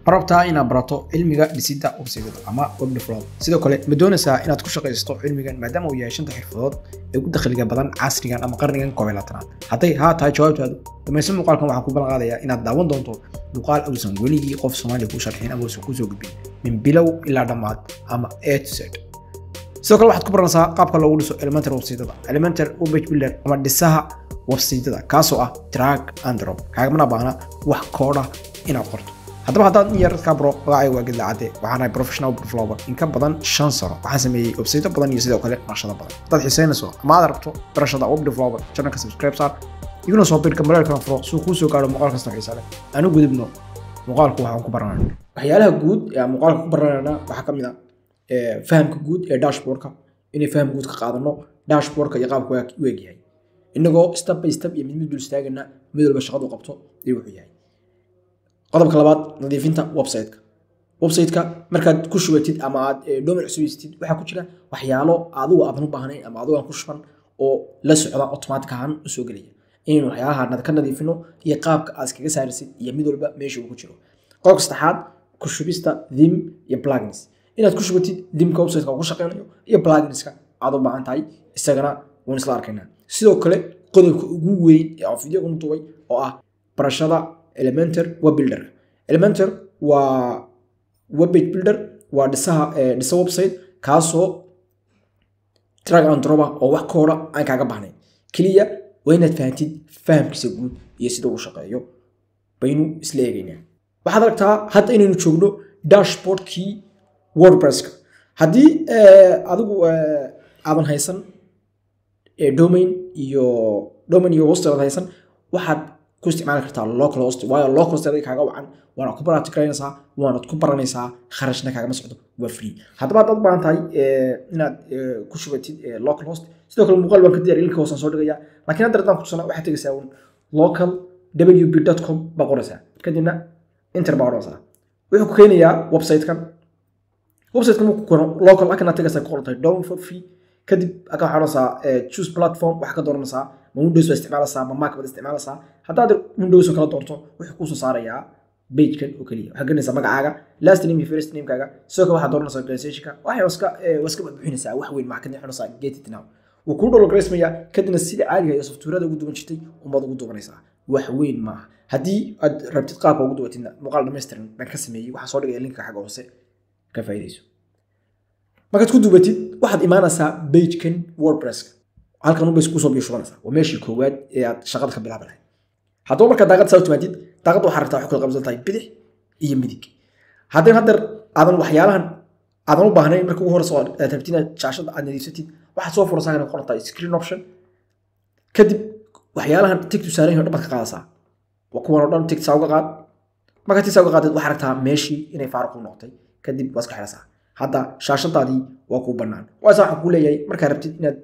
ma rabtaa inaad barato cilmiga dhisidda websaytyada ama web develop sidoo kale ma doonaysaa inaad ku shaqaysto cilmigan maadaama uu yahay shanta xirfadood ee ugu dakhliga badan casrigan ama qarnigan koob iyo labaatanaad hadday haa tahay jawaabtaadu dhamaysan muuqaalkan waxaan ku ballan qaadayaa inaad daawan doonto muuqaal uusan weligii qof soomaaliya kuu sharxin ama uusan kusoo gudbin min bilow ilaa dhammaad ama a to z sidoo kale waxaad ku baranaysaa qaabka loogu dhiso elementar websaytyada elementar webpage builder ama dhisaha websaytyada kaasoo ah drag and drop kaagamana baahna wax kooda inaad qorto haddaba haddaad in yar kaa baro magacay waa gedla cadde waxaan ahay professional developer in ka badan shan sano waxaan sameeyey websayto badan iyo sidoo kale naqshado badan haddaad xiiseynayso ama aad rabto barashada web developer channelka subscribe saar iguna soo birka mareelkana furo suu kuu soo gaaro muuqaal kasta xiisa leh aanu gudubno muuqaalku waxaan ku baranayna waxyaalaha guud ee aan muuqaalka ku baranayna waxaa ka mid ah fahamka guud ee dashboardka inay faham guud ka qaadano dashboardka iyo qaabka u egyahay inagoo step by step iyo mid mid dul istaagana mid walba shaqadu qabto iyo wuxuu yahay qodobka labaad nadiifinta websiteka websiteka markaad ku shubatid ama aad domain cusubistid waxaa ku jira waxyaalo adigu aadan u baahnayn ama adigu aan ku shuban oo la socda automatic ahaan u soo gelaya inaynu waxyaalaha ka nadiifino iyo qaabka aad iskaga saarisid iyo mid walba meesha uu ku jiro qodobka saddexaad ku shubista thim iyo plugins inaad ku shubatid dimka websiteka uu ku shaqeynayo iyo pluginska aad u baahan tahay isagana waan isla arkaynaa sidoo kale qodobka ugu weyn ee aan video kuna duubay oo ah barashada elementar web builder elementar waa webpage builder waa dhisaha dhisa website kaasoo drag and drop ah oo wax kooda aan kaaga bahnayn keliya waa inaad fahantid fahamkiisa guud iyo sida uu shaqeeyo baynu isla eegaynaa waxaad aragtaa hadda inaynu joogno dashboardkii wordpresska haddii adigu aadan haysan domain iyo domain iyo host aad haysan waxaad ku isticmaali kartaa local host waayo local host adiga kaaga wacan waanaad ku baraatigaranaysaa waanaad ku baranaysaa kharashna kaagama socdo waa free haddaba haddaad u baahan tahay inaad ku shubatid local host sidoo kale muuqaal baan ka diyaar linka hoosaan soo dhigaya laakiin hadda haddaan kutusana waxaad tegaysaa un local wb com baa qoraysaa kadibna inter baa odhanaysaa wuxuu ku keenayaa websitekan websitekan markuu keeno local akana tegaysaa ku qoran tahay down for free kadib aka waxaa odhanaysaa choose platform waxaa ka dooranaysaa ma windows baa isticmaalaysaa ma mac baad isticmaalaysaa haddaad windows oo kala doorto wuxuu kuusoo saarayaa pagekan oo keliya waxaa gelinaysaa magacaaga last name iyo first namekaaga sidoo kale waxaad dooranaysaa organizationka waxay iska waa iska buuxinaysaa wax weyn maxaa kadib xunaysaa get it now wuu kuu dholograysmaya kadibna sida caadiga iyo softwareada ugu duwan jirtay umbaad ugu duwanaysaa wax weyn maaha haddii aad rabtid qaabka ugu duwatidna muuqaal dhammaystiran baan ka sameeyey waxaa soo dhigaya linka xagga hoose ka faa'iidayso markaad ku duubatid waxaad imaanaysaa pagekan wordpresska halkan unbay kusoo biyo shubanaysaa waa meeshii koowaad ee aad shaqada ka bilaabi lahayd haddaba markaad daaqad saa timaadid daaqadda waxaa rabtaa waxay kala qabsan tahay bidix iyo midig haddii haddeer aadan waxyaalahan aadan u baahnayn marka ugu horeysa aad rabtid inaad shaashada aad nadiifsatid waxaad soo furaysaa inay qoran tahay screen option kadib waxyaalahan tigtu saaran yahay dhan baad ka qaadaysaa waa kuwan oo dhan tigtaa uga qaad markaad tigtaa uga qaadid waxaa rabtaa meeshii inay faaruq u noqotay kadib waa iska xidhaysaa hadda shaashadaadii waa kuu bannaan waasa waxaan kuu leeyahay markaad rabtid inaad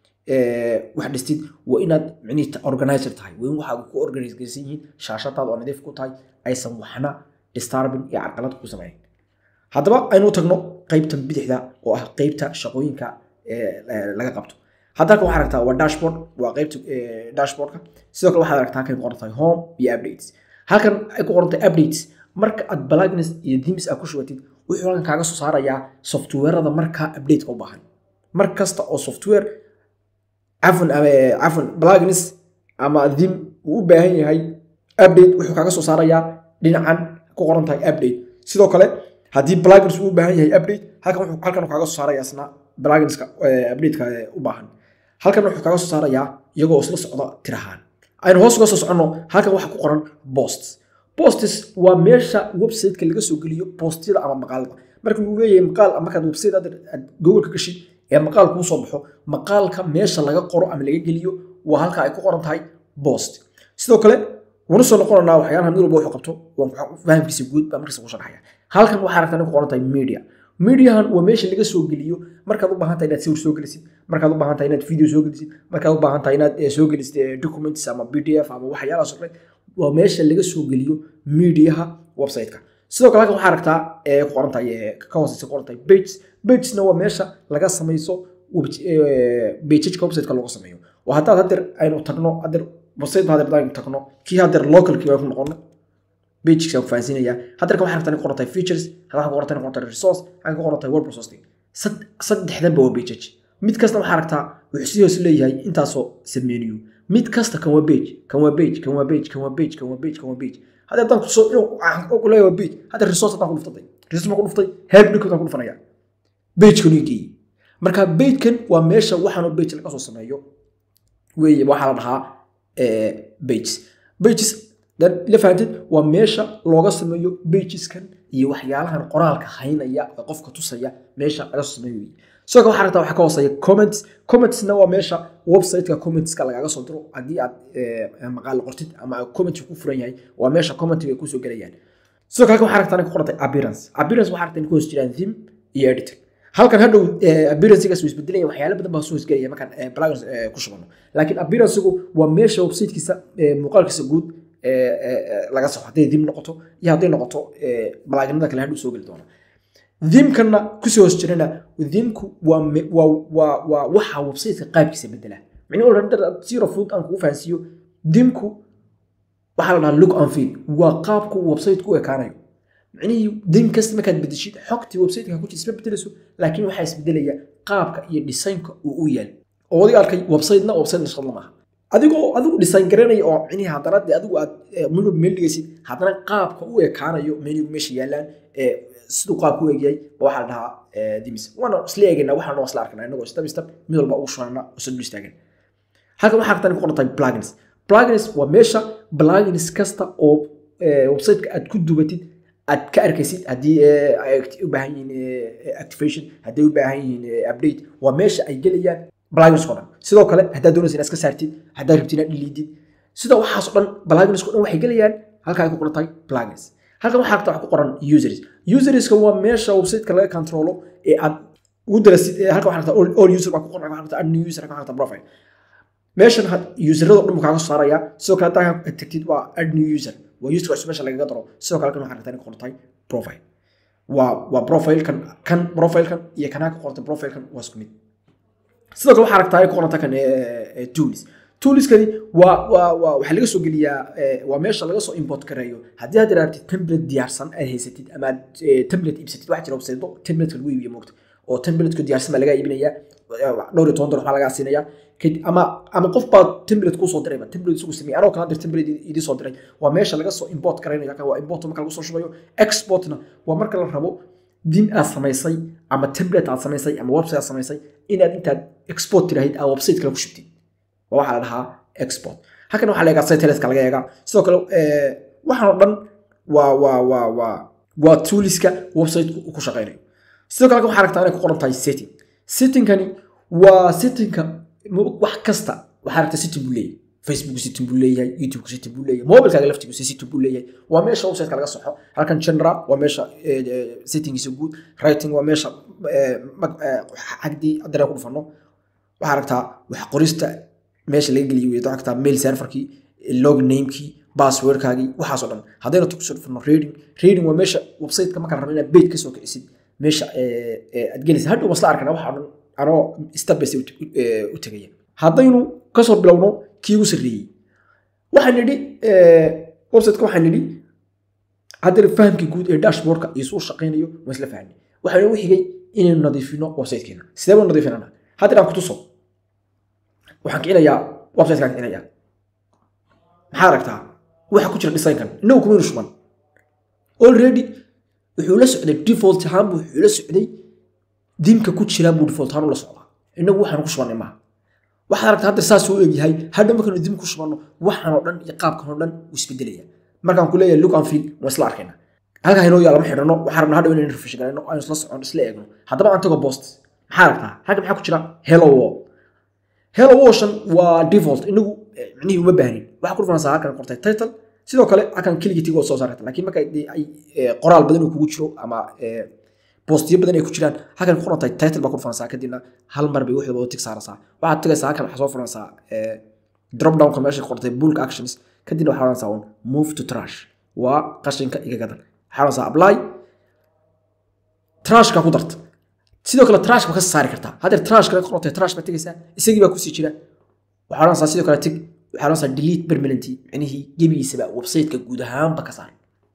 wax dhistid waa inaad micnihi organizer tahay waa in waxaa ku organize geysan yihiin shaashadaada oo nadiif ku tahay aysan waxna disturbing iyo carqalad ku samayn haddaba aynu tagno qeybta bidixda oo ah qeybta shaqooyinka laga qabto hadda halkan waxaad aragtaa waa dashboard waa qeybta dashboardka sidoo kale waxaad aragtaa halkan ku qoran tahay home iyo updates halkan ay ku qoran tahay updates marka aad plugins iyo themes aad ku shubatid wuxuu halkan kaaga soo saarayaa softwareada markaa updateka u baahan mar kasta oo software cafan cafan plugins ama dim uu u baahan yahay update wuxuu kaaga soo saarayaa dhinacan ku qoran tahay update sidoo kale haddii plugins uu u baahan yahay update halkan wuxuu halkan kaaga soo saarayaa isna pluginska updateka u baahan halkan wuxuu kaaga soo saarayaa iyagoo isla socda tirahaan aynu hoos uga soo soconno halkan waxaa ku qoran posts posts waa meesha websiteka laga soo geliyo postiyada ama maqaalada marka lagu leeyahay maqaal markaad website aad google ka gashid ee maqaal kuu soo baxo maqaalka meesha laga qoro ama laga geliyo waa halka ay ku qoran tahay post sidoo kale wanu soo noqonaynaa waxyaalaha mid walba wuxuu qabto fahamkiisa guud baa markiisa ku sharaxaya halkan waxaa aragtaa ku qoran tahay media mediahan waa meesha laga soo geliyo markaad u baahan tahay inaad sawir soo gelisid markaad u baahan tahay inaad video soo gelisid markaad u baahan tahay inaad soo gelisid documents ama pdf ama waxyaalahaas oo kale waa meesha laga soo geliyo mediaha websiteka sidoo kale halkan waxaa aragtaa ee ku qoran tahay ka hooseysa ku qoran tahay pages pagesna waa meesha laga samayso bejajka websiteka looga sameeyo oo haddaad hadeer aynu tagno hadeer website baa hadeer tagno kii hadeer localkii baan ku noqono pageska ku fahansiinaya hadda kan waxaa rabtaa in ku qorantay features hadda waxaa ku qorantay in ku qorantay resource waxaa ku qorantay word processing Sad- saddexdanba waa pages mid kasta waxaa aragtaa wuxuu si hoos leeyahay intaasoo submenu mid kasta kan waa page kan waa page kan waa page kan waa page kan waa page kan waa page hadda haddaan kusoo inuu ku leeyahay waa page hadda resource haddaan ku dhuftay resource ma ku dhuftay help link haddaan ku dhufanaya pagekan ii geeyey marka pagekan waa meesha waxaanoo page laga soo sameeyo weeye waxaa la dhahaa eh, pages pages dan la fahanteed waa meesha looga sameeyo pageskan iyo waxyaalahan qoraalka haynaya ee qofka tusaya meesha laga soo sameeyo weeye sidoo kale waxaa rabtaa waxaa ka hooseeya comments commentsna waa meesha websiteka commentska lagaaga soo diro haddii aad eh, maqaal qortid ama comment ku furan yahay waa meesha commentiga ay kusoo gelayaan sidoo kale waxaa rabtaa in ku qorantay appearance appearance waxaa rabtaa in ku hoos jiraan theme iyo editing halkan hadhow eh, appearanceigaas wuu isbedelaya waxyaalo badan baa soo hoosgelaya markaan eh, plugins eh, ku shubano laakiin appearanceigu waa meesha websitekiisa eh, muuqaalkiisa guud eh, eh, eh, laga saxo hadday theme noqoto iyo hadday noqoto eh, pluginada kale hadhow soo geli doona themekana kusoo hoos jirana themku waa me- waa waa waa waxa websiteka qaabkiisa bedela micnihi already zero food aan kugu fahansiiyo themku waxaa la dhahaa look and feel waa qaabku websiteku u ekaanayo micnihii dem kasta markaad bedeshid xogtii websiteka ku jirta isma bedelayso laakiin waxaa isbedelaya qaabka iyo designka uu u yaal oo adiga arkay websitena website nashqad lama aha adigoo adigu design garanaya oo micnihi haddana dee adigu aad eh, menu meel dhigaysid haddana qaabka u ekaanayo menu meesha yaalaan eh, siduu qaabka u egyahay ba waxaa la dhahaa eh, dimis waana isla eegayna waxaana waa isla arkana inagoo step step mid walba ugu shubanana usan dul istaagan halkan waxaa rabtaa in ku qorantay plugins plugins waa meesha plugins kasta oo eh, websiteka aad ku dubatid aad ka arkaysid haddii eh, ay act- u baahan yihiin eh, activation hadday u baahan yihiin eh, update waa meesha ay gelayaan plugins oo dhan sidoo kale haddaad doonaysa inaad iska saartid haddaad rabtid inaad dhiliidid sida waxaas oo dhan plugins oo dhan waxay gelayaan halka ay ku qoran tahay plugins halkan waxaa rabtaa wax ku qoran users userska waa meesha websiteka laga controlo ee aad ugu darasid ee halkan waxaa rabtaa all, all user baa ku qoran waxaa rabtaa add new user waxaa rabtaa profile meeshan had userada oo dhan buu kaaga soo saaraya sidoo kale haddaa aad tagtid waa add new user waa user cusub meesha lagaga daro sidoo kale kan waxaa rabtaa inay ku qoran tahay profile waa waa profilekan kan profilekan iyo kanaa ku qorantay profilekan waa isku mid sidoo kale waxaa aragtaa ay ku qoranta kan eh, eh, tools toolskani waa waa waa waxaa laga soo geliyaa eh, waa meesha laga soo import gareeyo haddii aad rabtid template diyaarsan aad haysatid ama aad eh, template iibsatid waxaa jira websitedo template lagu iibiyo moogta oo template diyaarsan baa laga iibinaya eh, dhowr iyo toban dolar waxaa lagaa siinaya Kad- ama ama qof baa template kuu soo dirayba template isugu sameeyay anoo kala dir template idii soo diray waa meesha laga soo import garaynayo kan waa import marka lagu soo shubayo exportna waa marka la rabo din aad samaysay ama template aad samaysay ama website aad samaysay inaad intaad export tiraahid aad website kale ku shubtid waa waxaa la dhahaa export halkan waxaa la eegaa satellite-ka laga eegaa sidoo kale eh, waxaan oo dhan waa waa waa waa waa tooliska website ku shaqeynayo sidoo kale halkan waxaa aragtaa inay ku qoran tahay setting settingkani waa settingka mo- wax kasta waxaa aragtaa setting buu leeyahay facebook setting buu leeyahay youtube setting buu leeyahay mobilkaaga laftigiisa setting buu leeyahay waa meesha websiteka laga soxo halkan general waa meesha eh, eh, settingiisa guud writing waa meesha eh, mag- eh, xagdii haddana ku dhufano waxaa aragtaa wax qorista meesha laga geliyo wey waxaa aragtaa mail serverkii log namekii passwordkaagii waxaasoo dhan haddayna tu kusoo dhufano reading reading waa meesha websiteka marka la rabo inaad page kasoo kicisid meesha eh, eh, aad gelaysa hadhow masla arkana waxa dhan anoo step by step u- eh, u tegaya haddaynu kasoo bilowno kii ugu sarreeyey waxaan nidhi eh, websiteka waxaan nidhi haddana fahamkii guud ee dashboardka iyo suu shaqaynayo waan isla fahnay waxaan u xigay inaynu nadiifino websitekeena sidee baan nadiifinana hadda aan ku tuso waxaan kicinayaa websitekaan kicinayaa maxaa aragtaa waxa ku jira designkan inagu kumaynu shuban already wuxuu la socday default ahaan buu wuxuu la socday dimka ku jira buu default ahaan ula socdaa inagu waxaan ku shubanay maaha waxaad aragtaa hadda saas uu egyahay hadha markaanu dim ku shubanno waxaan oo dhan iyo qaabkan oo dhan wuu isbedelaya markaan ku leeyahay look and feel waan isla arkayna halkaa inoo yaala ma xidhano waxaan rabnaa hadhow inaynu refresh garayno aynu isla socon isla eegno haddaba aan tago post maxaa aragtaa halka maxaa ku jira hello world hello ocean waa default inagu eh, micnihii uma baahnin waxaa ku dhufanaysaa halkan qortay title sidoo kale halkan keligii tig oo soo saarata laakiin marka dee ay eh, qoraal badan uu kugu jiro ama eh, boostiyo badan ay ku jiraan halkan ku qoran tahay title baa ku dhufanaysaa kadibna hal mar bay wixii wada tig saaraysaa waxaad tagaysaa halkan waxaa soo furanaysaa eh, drop downka meesha ku qortay bulk actions kadibna waxaa oranaysaa un move to trash waa qashinka iga gadan waxaa oranaysaa apply trashka ku darta sidoo kale trash ba ka saari kartaa haddeer trash kale qorantay trash baa tegaysaa isagii baa kusii jira waxaa oranaysaa sidoo kale tig waxaa oranaysaa delete permanenty micnihii gebigiisaba websiteka guud ahaanba ka saar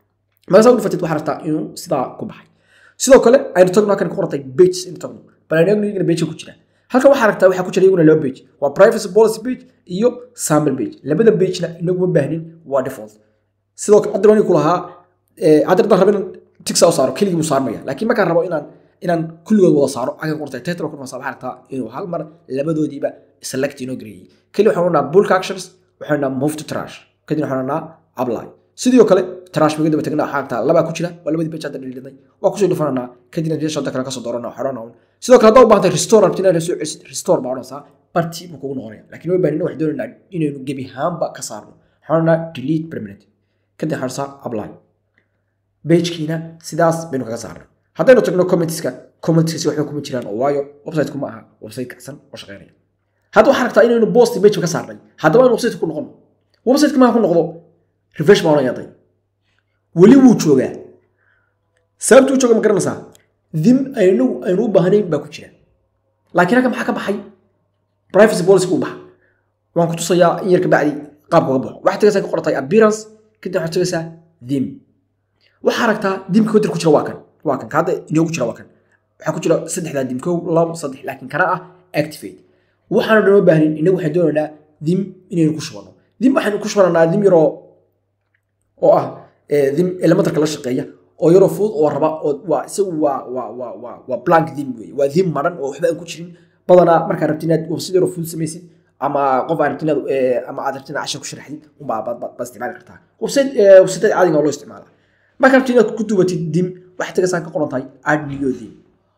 markaasaa u dhufatid waxaa rabtaa inuu sidaa ku baxay sidoo kale aynu tagno halkan ku qorantay pages inu tagno bal aynu eegno iyagana page ku jira halkan waxaa rabtaa waxaa ku jira iyaguna laba page waa privacy policy page iyo sample page labada pagena inagu ma baahnin waa default sidoo kale hadda ku lahaa hadda haddaan rabo inaan tigsa u saaro keligii buu saarmaya laakiin markaan rabo inaan inaan kulligood wada saaro agan qortay title ku waxaa rabtaa inuu hal mar labadoodiiba select inoo gareeyay keli waxaan odhanaa bulk actions waxaan odhanaa move to trash kadib waxaan odhanaa apply sidoo kale trash maga daba tagnaa waxaa rabtaa labaa ku jira waa labadii page hadda dhiliday waa kusoo dhufananaa kadibna meesha shanta kale kasoo dooranaa waxaan odhanaa sidoo kale haddaa u baahantay restore rabti inaad soo celisid restore baa odhanaysaa bartii buu kugu noqonaya laakiin ma baahnin waxaan doonaynaa inaynu gebi ahaanba ka saarno waxaan odhanaa delete permanent kadib waxaan odhanaa apply pagekiina sidaas baynu kaga saarnay haddaynu tagno commentska commentskasi waxba kuma jiraan oo waayo website kuma aha website kacsan oo shaqeynaya hadda waxaa rabtaa inaynu post page ka saarnay haddaba aynu website ku noqono website ma ku noqdo refresh ma oranyaday weli wuu joogaa sababtu u jooga ma garanaysaa dim aynu aynu u baahnayn baa ku jira laakiin halka maxaa ka baxay privacy policy ku baxa waan ku tusayaa in yar kabacdi qaabka uga baxo waxaad tagaysaa ka qortay appearance kadib waxaad tagaysaa dim waxaa aragtaa dimka wadir ku jira waa kan waa kan hadda inoogu jira waa kan waxaa ku jira saddexdaa dim kow labo saddex laakiin kana ah activate waxaanu dhan oo baahnin inagu waxaan doonaynaa dim inaynu ku shubano dim waxaynu ku shubananaa dim yaroo oo ah dim elementarka la shaqeeya oo yaroo fudud oo raba oo waa isagu waa waa waa waa waa blank dim wey waa dim maran oo waxba aan ku jirin badanaa markaa rabti inaad website yaroo fudud samaysid ama qof aad rabti inaad ama aad rabti inaad cashar ku sharaxdid unbaa baad isticmaali kartaa website websiteada caadiga oo loo isticmaalaa marka rabti inaad ku dubatid dim waxay tagaysaan ka qoran tahay add new dim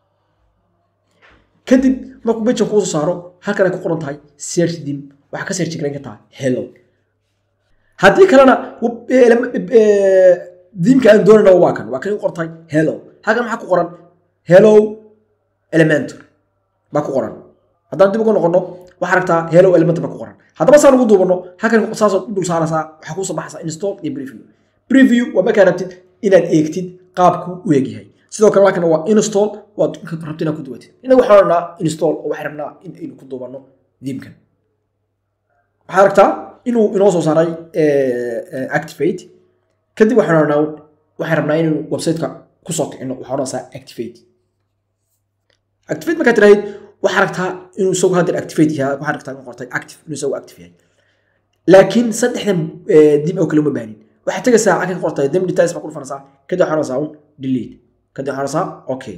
kadib markuu bejan kuusoo saaro halkan ay ku qoran tahay search dim waxaa ka search garan kartaa hello haddii kalena dimka aan doonayna waa kan waa kan ku qoran tahay hello halkan maxaa ku qoran hello elementor baa ku qoran haddaan dib uga noqono waxaa aragtaa hello elementor baa ku qoran haddaba saan ugu duubano halkan saasoo u dul saaraysaa waxaa kuusoo baxaysaa install iyo preview preview waa markaa rabtid inaad eegtid qaabku u egyahay sidoo kale halkan waa install waad rabtid inaad ku duwatid inaga waxaan odhanaa install oo waxaan rabnaa in aynu ku duubano dimkan waxaad aragtaa inuu inoo soo saaray activate kadib waxaan odhanaa waxaan rabnaa inaynu websiteka kusoo kicino waxaan odhanaysaa activate activate markaad tiraahid waxaa aragtaa inuu isagu haddeer activate yahay waxaa aragtaa inuu qortay active inuu isagu active yahay laakiin saddexdan dim oo kale uma baanin waxaad tegaysaa halkan ka qortay dem details baa ku dhufanaysaa kadib waxaan odhanaysaa un delete kadib waxaan odhanaysaa okay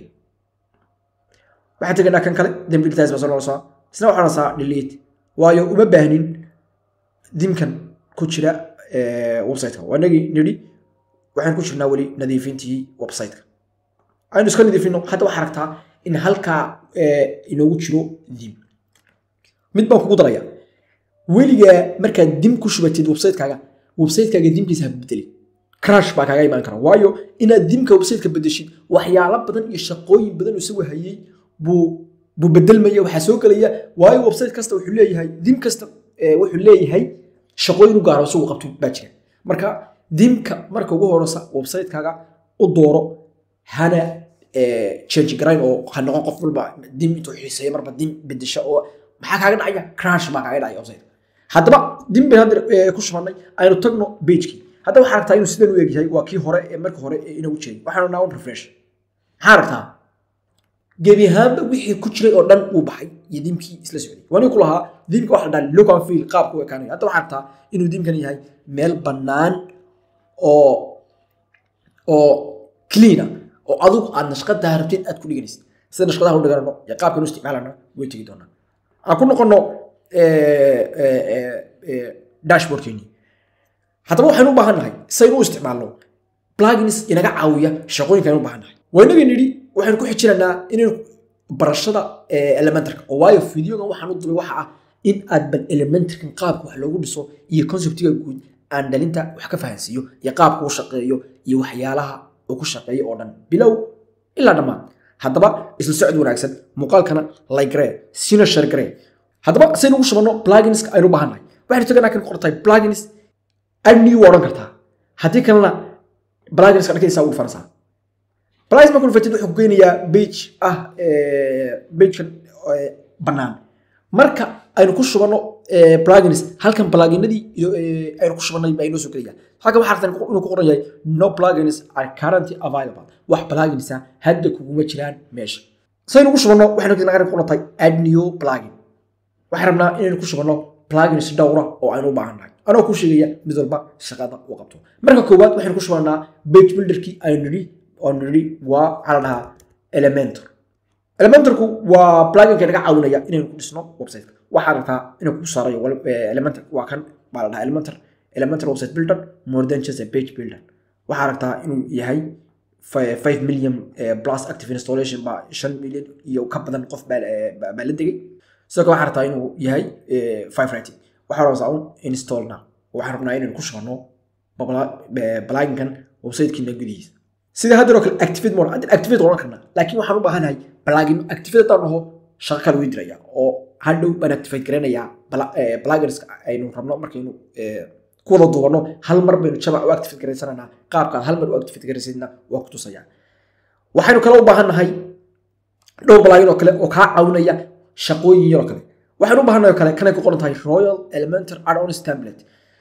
waxaan tegaynaa kan kale dem details baa soo noqonaysaa isna waxaan odhanaysaa delete waayo uma baahnin dimkan ku jira websiteka waa inagii nidhi waxaan ku jirnaa weli nadiifintii websiteka aynu iska nadiifino hadda waxaa aragtaa in halkaa inoogu jiro dim mid baan kugu daraya weligaa markaad dim ku shubatid websitekaaga websitekaaga dimkiisa ha bedeli crash baa kaaga imaan kara waayo inaad dimka websiteka bedeshid waxyaalo badan iyo shaqooyin badan isagu hayay buu buu bedelmaya waxaa soo gelaya waayo website kasta wuxuu leeyahay dim kasta wuxuu leeyahay shaqooyin u gaaro isagu qabto baa jira marka dimka marka ugu horeysa websitekaaga u dooro hana change garayn oo ha noqon qof walba dim intuu xiiseeyo marba dim bedesha oo maxaa kaaga dhacaya crash baa kaaga dhacaya website haddaba dim bay hadda ku shubanay aynu tagno pagekii hadda waxaa aragtaa inuu sidan u egyahay waa kii hore ee marka hore ee inagu jiray waxaan odhanaa un refresh maxaa aragtaa gebi ahaanba wixii ku jiray oo dhan uu baxay iyo dimkii isla socday wani ku lahaa dimka waxa la dhaha look and feel qaabku ekaanayo hadda waxaa aragtaa inuu dimkan yahay meel bannaan oo oo cleana oo adigu aad nashqadaa rabtid aad ku dhiganaysid sida nashqadaha u dhiganano iyo qaabkan u isticmaalana way tegi doonaa aan ku noqono dashboardkeeni haddaba waxaynu u baahan nahay saynu u isticmaalno plugins inaga caawiya shaqooyinka aynu u baahan nahay waa inagii nidhi waxaynu ku xijinaynaa inaynu barashada elementarka oo waayo videogan waxaan u dubay waxa ah in aad bal elementarkan qaabka wax loogu dhiso iyo conceptiga guud aan dhalinta wax ka fahansiiyo iyo qaabka uu shaqeeyo iyo waxyaalaha uu ku shaqeeyo oo dhan bilow ilaa dhammaan haddaba isla socod wanaagsan muuqaalkana laygree sina shargree haddaba saynu ugu shubanno pluginska aynu u baahan nahay waxaynu taganaa kan qortay plugins adnew waa odhan kartaa haddii kalena pluginska dhankaysaa ugu dhufanaysaa plugins markuu dhufatid wuxuu ku geynayaa page ah pagekan bannaan marka aynu ku shubanno plugins halkan pluginadii aynu ku shubannay baa inoo soo gelaya halkan waxaa aragtaa inuu ku qoran yahay no plugins are currently available wax pluginsa hadda kuguma jiraan meesha saynu ku shubanno waxaynu naga qoran tahay add new plugin waxaan rabnaa inaynu ku shubanno plugins dhowra oo aynu u baahan nahay anoo ku sheegaya mid walba shaqada uu qabto marka koowaad waxaynu ku shubannaa page builderkii aynu nidhi oo nidhi waa waxaa la dhahaa elementor elementorku waa pluginka naga caawinaya inaynu ku dhisno websiteka waxaa rabtaa inuu ku saarayo elementor waa kan baa la dhahaa elementor elementor website builder more than just a page builder waxaa rabtaa inuu yahay 5 million plus active installation baa 5 million iyo ka badan qof baa baa la degay sidoo kale waxaa rabtaa inuu yahay 5 rating waxaa rabtaa un install now waxaan rabnaa inaynu ku shubano pluginkan websitekiina gudihiisa sida hadda oo kale activate mode hadda activate oran karnaa laakiin waxaan u baahanahay plugin activate haddaan dhaho shaqo kale wii diraya oo hadhow baan activate garanayaa plugins aynu rabno markaynu ku wada duubano hal mar baynu jamac u activate garaysananaa qaabkaad hal mar u activate garaysadna waa ku tusaya waxaynu kale u baahan nahay dhowr plugin oo kale oo kaa caawinaya shaqooyin yaroo kale waxaynu u baahannahay oo kale kanay ku qoran tahay royal elementor add-ons template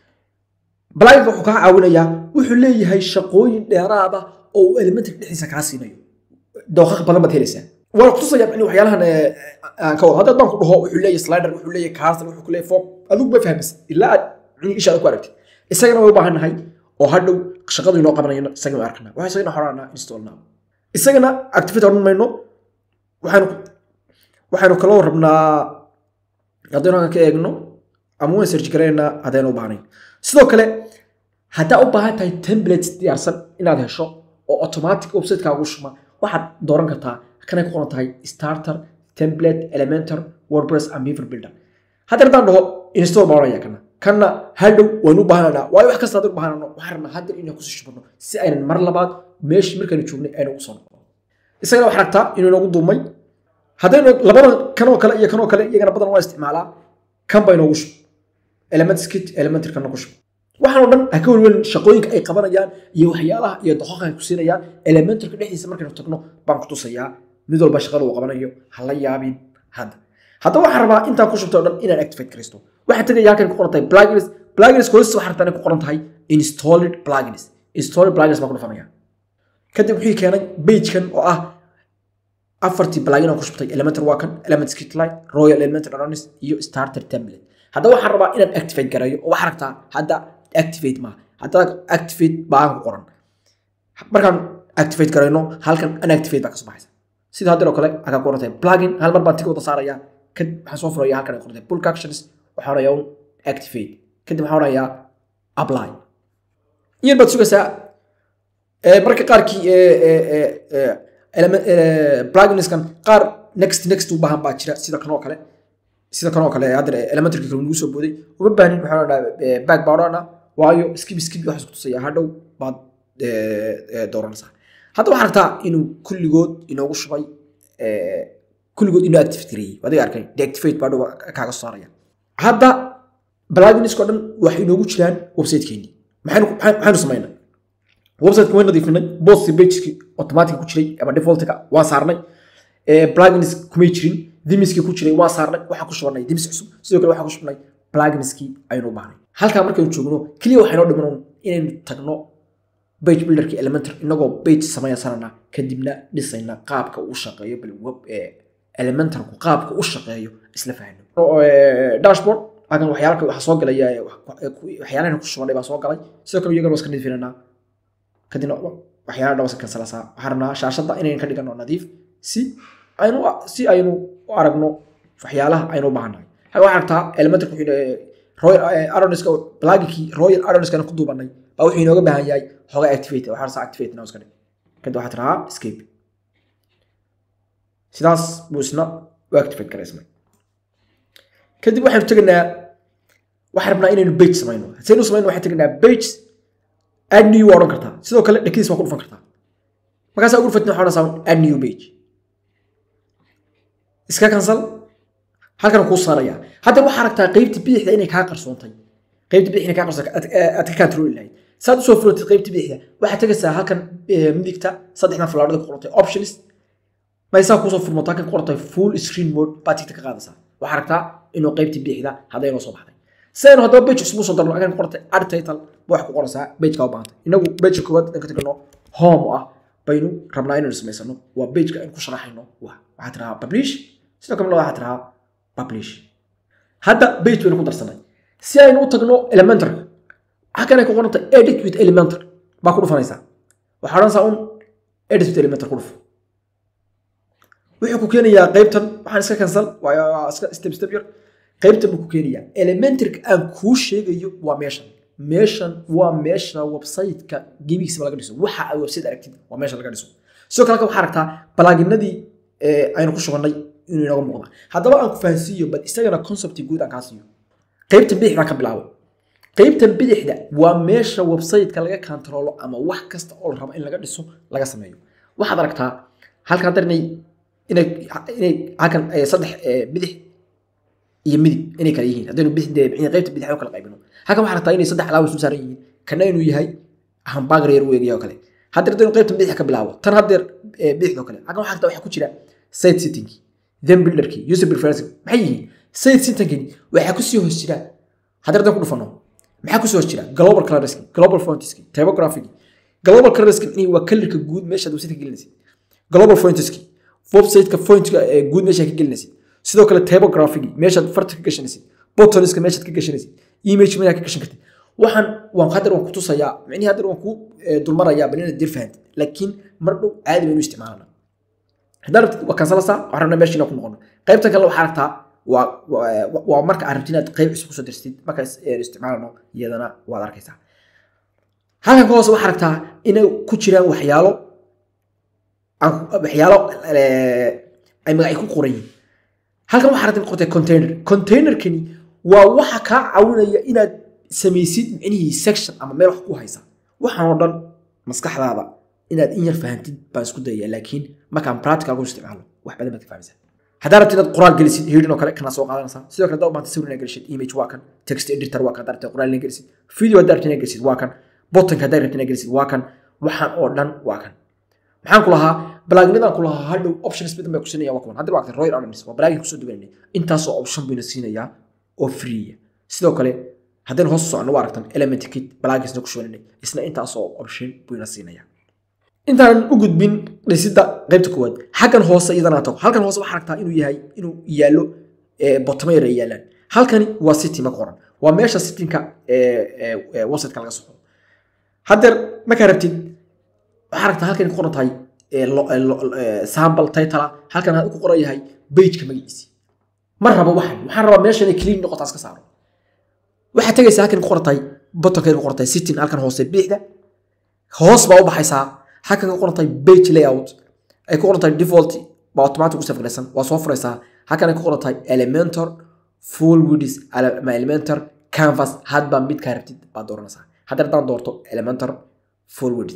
pluginka wuxuu kaa caawinayaa wuxuu leeyahay shaqooyin dheeraada oo uu elementor dhexdiisa kaa siinayo dooqaq badan baad helaysaa waana kutusaya in waxyaalahan aan ka wado hadda haddaan ku dhaho wuxuu leeyahay slider wuxuu leeyahay carsel wuxuu leeyahay form adigu ma fahmaysa ilaa aad ishaada ku aragtid isagana way u baahan nahay oo hadhow shaqadu inoo qabanayno isagana way arkana waxaa isagana xoraanaa install now isagana activate odhan mayno waxaanu waxaanu kaloo rabnaa haddaynu halkan ka eegno ama waan search garaynaa haddaynu u baahnayn sidoo kale haddaa u baahan tahay templates diyaarsan inaad hesho oo automatic websiteka shuma waxaad dooran kartaa kanay ku qoran tahay starter template elementor wordpress and beaver builder haddii haddaan dhaho install baan odhanaya kana kanna hadhow waynu u baahananaa waayo wax kasta haddaynu baahanano waxaan rabnaa hadda inaan kusii shubano si aynan mar labaad meeshii markaynu joognay aynu ugu soo noqono isagana waxaa ragtaa inuu inoogu duumay haddaynu labada kanoo kale iyo kanoo kale iyagana badan waa isticmaalaa kan baa inoogu shub element skit elementor kanna ku shub waxaan oo dhan ha ka welwelin shaqooyinka ay qabanayaan iyo waxyaalaha iyo doqoqa ay ku siinayaan elementorka dhexdiisa markaynu tagno baan ku tusayaa mid walba shaqada uu qabanayo ha la yaabin hadda hadda waxaan rabaa intaan ku shubtay oo dhan inaan activate garaysto waxaan tegaya halkan ku qoran tahay plugins plugins hoostiisa waxaan rabtaa inay ku qoran tahay installed plugins installed plugins baan ku dhufanaya kadib wuxuu keenay pagekan oo ah afartii plugin aan ku shubtay elementor waa kan element skitlight royal elementor aronis iyo starter template hadda waxaan rabaa inaan activate garayo oo waxaan rabtaa hadda activate ma hadda activate baan ku qoran markaan activate garayno halkan unactivate baa ka soo baxaysa sida hadda oo kale akaa ku qorantay plugin hal mar baan tig wada saaraya kadib waxaan soo furaya halkan ay qorantay bulk actions waxaan orayaa un activate kadib waxaan orayaa apply iyar baad sugaysaa marka qaarkii pluginskan qaar next next u baahan baa jira sida kan oo kale sida kan oo kale hadda elementarki kale nagu soo booday uma baahin waxaan odhanaa back baa odhanaa waayo skib skib waxaas ku tusaya hadhow baad dooranaysaa hadda waxaan aragtaa inuu kulligood inoogu shubay kulligood inoo activate gareeyey adiga arkay deactivate baa dhow kaaga soo saaraya hadda pluginskoo dhan waxay inoogu jiraan websitekeennii maxaynu maxaynu samaynaa websiteka way nadiifinay bost pageki automatic ku jiray ama defaultka waan saarnay plugins kumay jirin dimiskii ku jiray waan saarnay waxaan ku shubanay dimis cusub sidoo kale waxaan ku shubnay pluginskii aynu u baahnay halkaa markaynu joogno keliya waxaynoo dhiman inaynu tagno page builderkii elementor inagoo page samaysanana kadibna dhisayna qaabka uu shaqeeyo bal web elementorku qaabka u shaqeeyo isla fahno dashboard halkan waxyaala waxaa soo galaya waxyaalahan ku shubanay baa soo galay sidoo kale iyagana waa iska nadiifinanaa kadibna waxyaala dhawasan kansalasaa waxaan rabnaa shaashadda inaynu ka dhigano nadiif si aynu si aynu u aragno waxyaalaha aynu u baahannahay waxaa aragtaa elementarka royal aroniska plaginkii royal aroniskana ku duubanay baa wuxuu inooga baahan yahay xoga activate waxaa rasaa activate now iska dhig kadib waxaa tirahaa escape sidaas buu isna u activate garaysmay kadib waxaynu tegaynaa waxaan rabnaa inaynu page samayno haddaynu samayno waxaan tegaynaa page add new waa odhan kartaa sidoo kale dhegtiis waa ku dhufan kartaa markaasaa ugu dhufatin waxaa odhanaysaa add new page iska cancel halkan kuu saaraya hadda waxaa aragtaa qeybta bidixda inay kaa qarsoontay qeybta bidixda inay kaa qarsoontay aad ka controli lahayd saad usoo furatid qeybta bidixda waxaad tegaysaa halkan midigta saddexdan falaadhada ku qorantay options maysaa kusoo furmato halkan ku qorantay full screen mode baad tigta ka qaadaysaa waxaa aragtaa inuu qeybta bidixda hadday inoo soo baxday sidaynu haddaba page cusub usoo darno halkan ku qorantay add title ba wax ku qoraysaa pageka u baahantay inagu pageka koowaad haddaan ka tagno home ah baynu rabnaa inaynu samaysano waa pageka aynu ku sharaxayno wa waxaa tirahaa publish sidoo kale waxaa tirahaa publish hadda page baynu ku darsanay si aynu u tagno elementarka halkan ay ku qoranta edit with elementar baa ku dhufanaysaa waxaa odhanaysaa un edit with elementar ku dhufo wuxuu ku keenayaa qaybtan waxaan iska cancel waa iska step step yar qaybtan buu ku keenayaa elementarka aan kuu sheegayo waa meeshan meeshan waa meesha website-ka gebigiisaba laga dhiso waxa ay website aragtid waa meesha laga dhiso sidoo kale waxaa aragtaa balaaginadii aynu ku shubannay inuu inooga muuqda haddaba aan ku fahansiiyo bal isagana concepti guud aan kaa siiyo qaybtan bidixda ka bilaabo qaybtan bidixda waa meesha website-ka laga kantaroolo ama wax kasta oo la rabo in laga dhiso laga sameeyo waxaad aragtaa halkan haddar inay inay inay halkan saddex bidix iyo midig inay kala yihiin haddaynu qaybta bidix u kala qaybino halkan waxaa aragtaa inay saddex alaawa isu saaran yihiin kana inuu yahay hamburger yar weegaya oo kale haddeer haddaynu qaybtan bidix ka bilaabo tan haddeer bidixdoo kale halkan waxaa aragtaa waxaa ku jira site sitting then builderkii user preference maxay yihiin site sittingkani waxaa kusii hoos jira haddeer haddaan ku dhufano maxaa kusii hoos jira global colorski global fontiski typographic global colorski waa kalarka guud meeshaad website ka gelinaysid global fontiski website-ka fontka guud meeshaad ka gelinaysid sidoo kale typographic meeshaad farta ka gashanaysid botoniska meeshaad ka gashanaysid image meeshaad ka gashan kartid waxaan waan haddeer waan ku tusayaa micnihi haddeer waan ku dulmarayaa bal inaad dir fahantid laakiin mar dhow caadi baynu isticmaalana haddaan rabtid waa kansalasa waxaan rabnaa meesha inaan ku noqono qaybtan kale waxaa aragtaa waa waa marka aad rabtid inaad qayb cusub kusoo dirtid marka isticmaalano iyadana waad arkaysaa halkan ka hoose waxaa aragtaa inay ku jiraan waxyaalo waxyaalo ay magacyo ku qoran yihiin halkan waxaa aragtay qortay container containerkani waa waxa kaa caawinaya inaad samaysid micnihii section ama meel wax ku haysa waxaan oo dhan maskaxdaada inaad in yar fahantid baan isku dayaya laakiin markaan practical ku isticmaalo wax badan baad ka fahmaysaa haddaa rabtid inaad qoraal gelisid heading oo kale kana soo qaadanaysaa sidoo kale haddaa u baahantay sawir inaad gelisid image waa kan text editor waa kan haddaa rabtid qoraal inaad gelisid video haddaa rabtid inaad gelisid waa kan buttonka haddaa rabtid inaad gelisid waa kan waxaan oo dhan waa kan maxaan ku lahaa balaaginadaan ku lahaa hadhow options badan bay ku siinaya waa kuwan hadda waa royal arms waa balaagin kusoo duwanayna intaasoo option bayna siinayaa oo freeya sidoo kale haddaynu hoos socno waa aragtan element kit balaagiisna ku shubananay isna intaasoo option buyna siinayaa intaan u gudbin dhisidda qaybta koowaad xaggan hoose iyadana tago halkan hoose waxaa aragtaa inuu yahay inuu yaallo botoma yar ay yaalaan halkani waa city ma qoran waa meesha sittinka websiteka laga soco haddeer markaa rabtid waxaa aragtaa halkan ku qoran tahay sample title halkan ku qoran yahay pageka magaciisi ma rabo waxan waxaan rabaa meesha inay clean noqotaas ka saaro waxaad tegaysaa halkan ku qoran tahay bottonkeed ku qoran tahay sitting halkan hoose bidixda hoos baa u baxaysaa halkan ku qoran tahay page layout ay ku qoran tahay default baa automatic u safgaraysan waa soo furaysaa halkan ay ku qoran tahay elementor full widis ama elementor canvas hadba midkaa rabtid baad dooranaysaa hadda haddaan doorto elementor full widis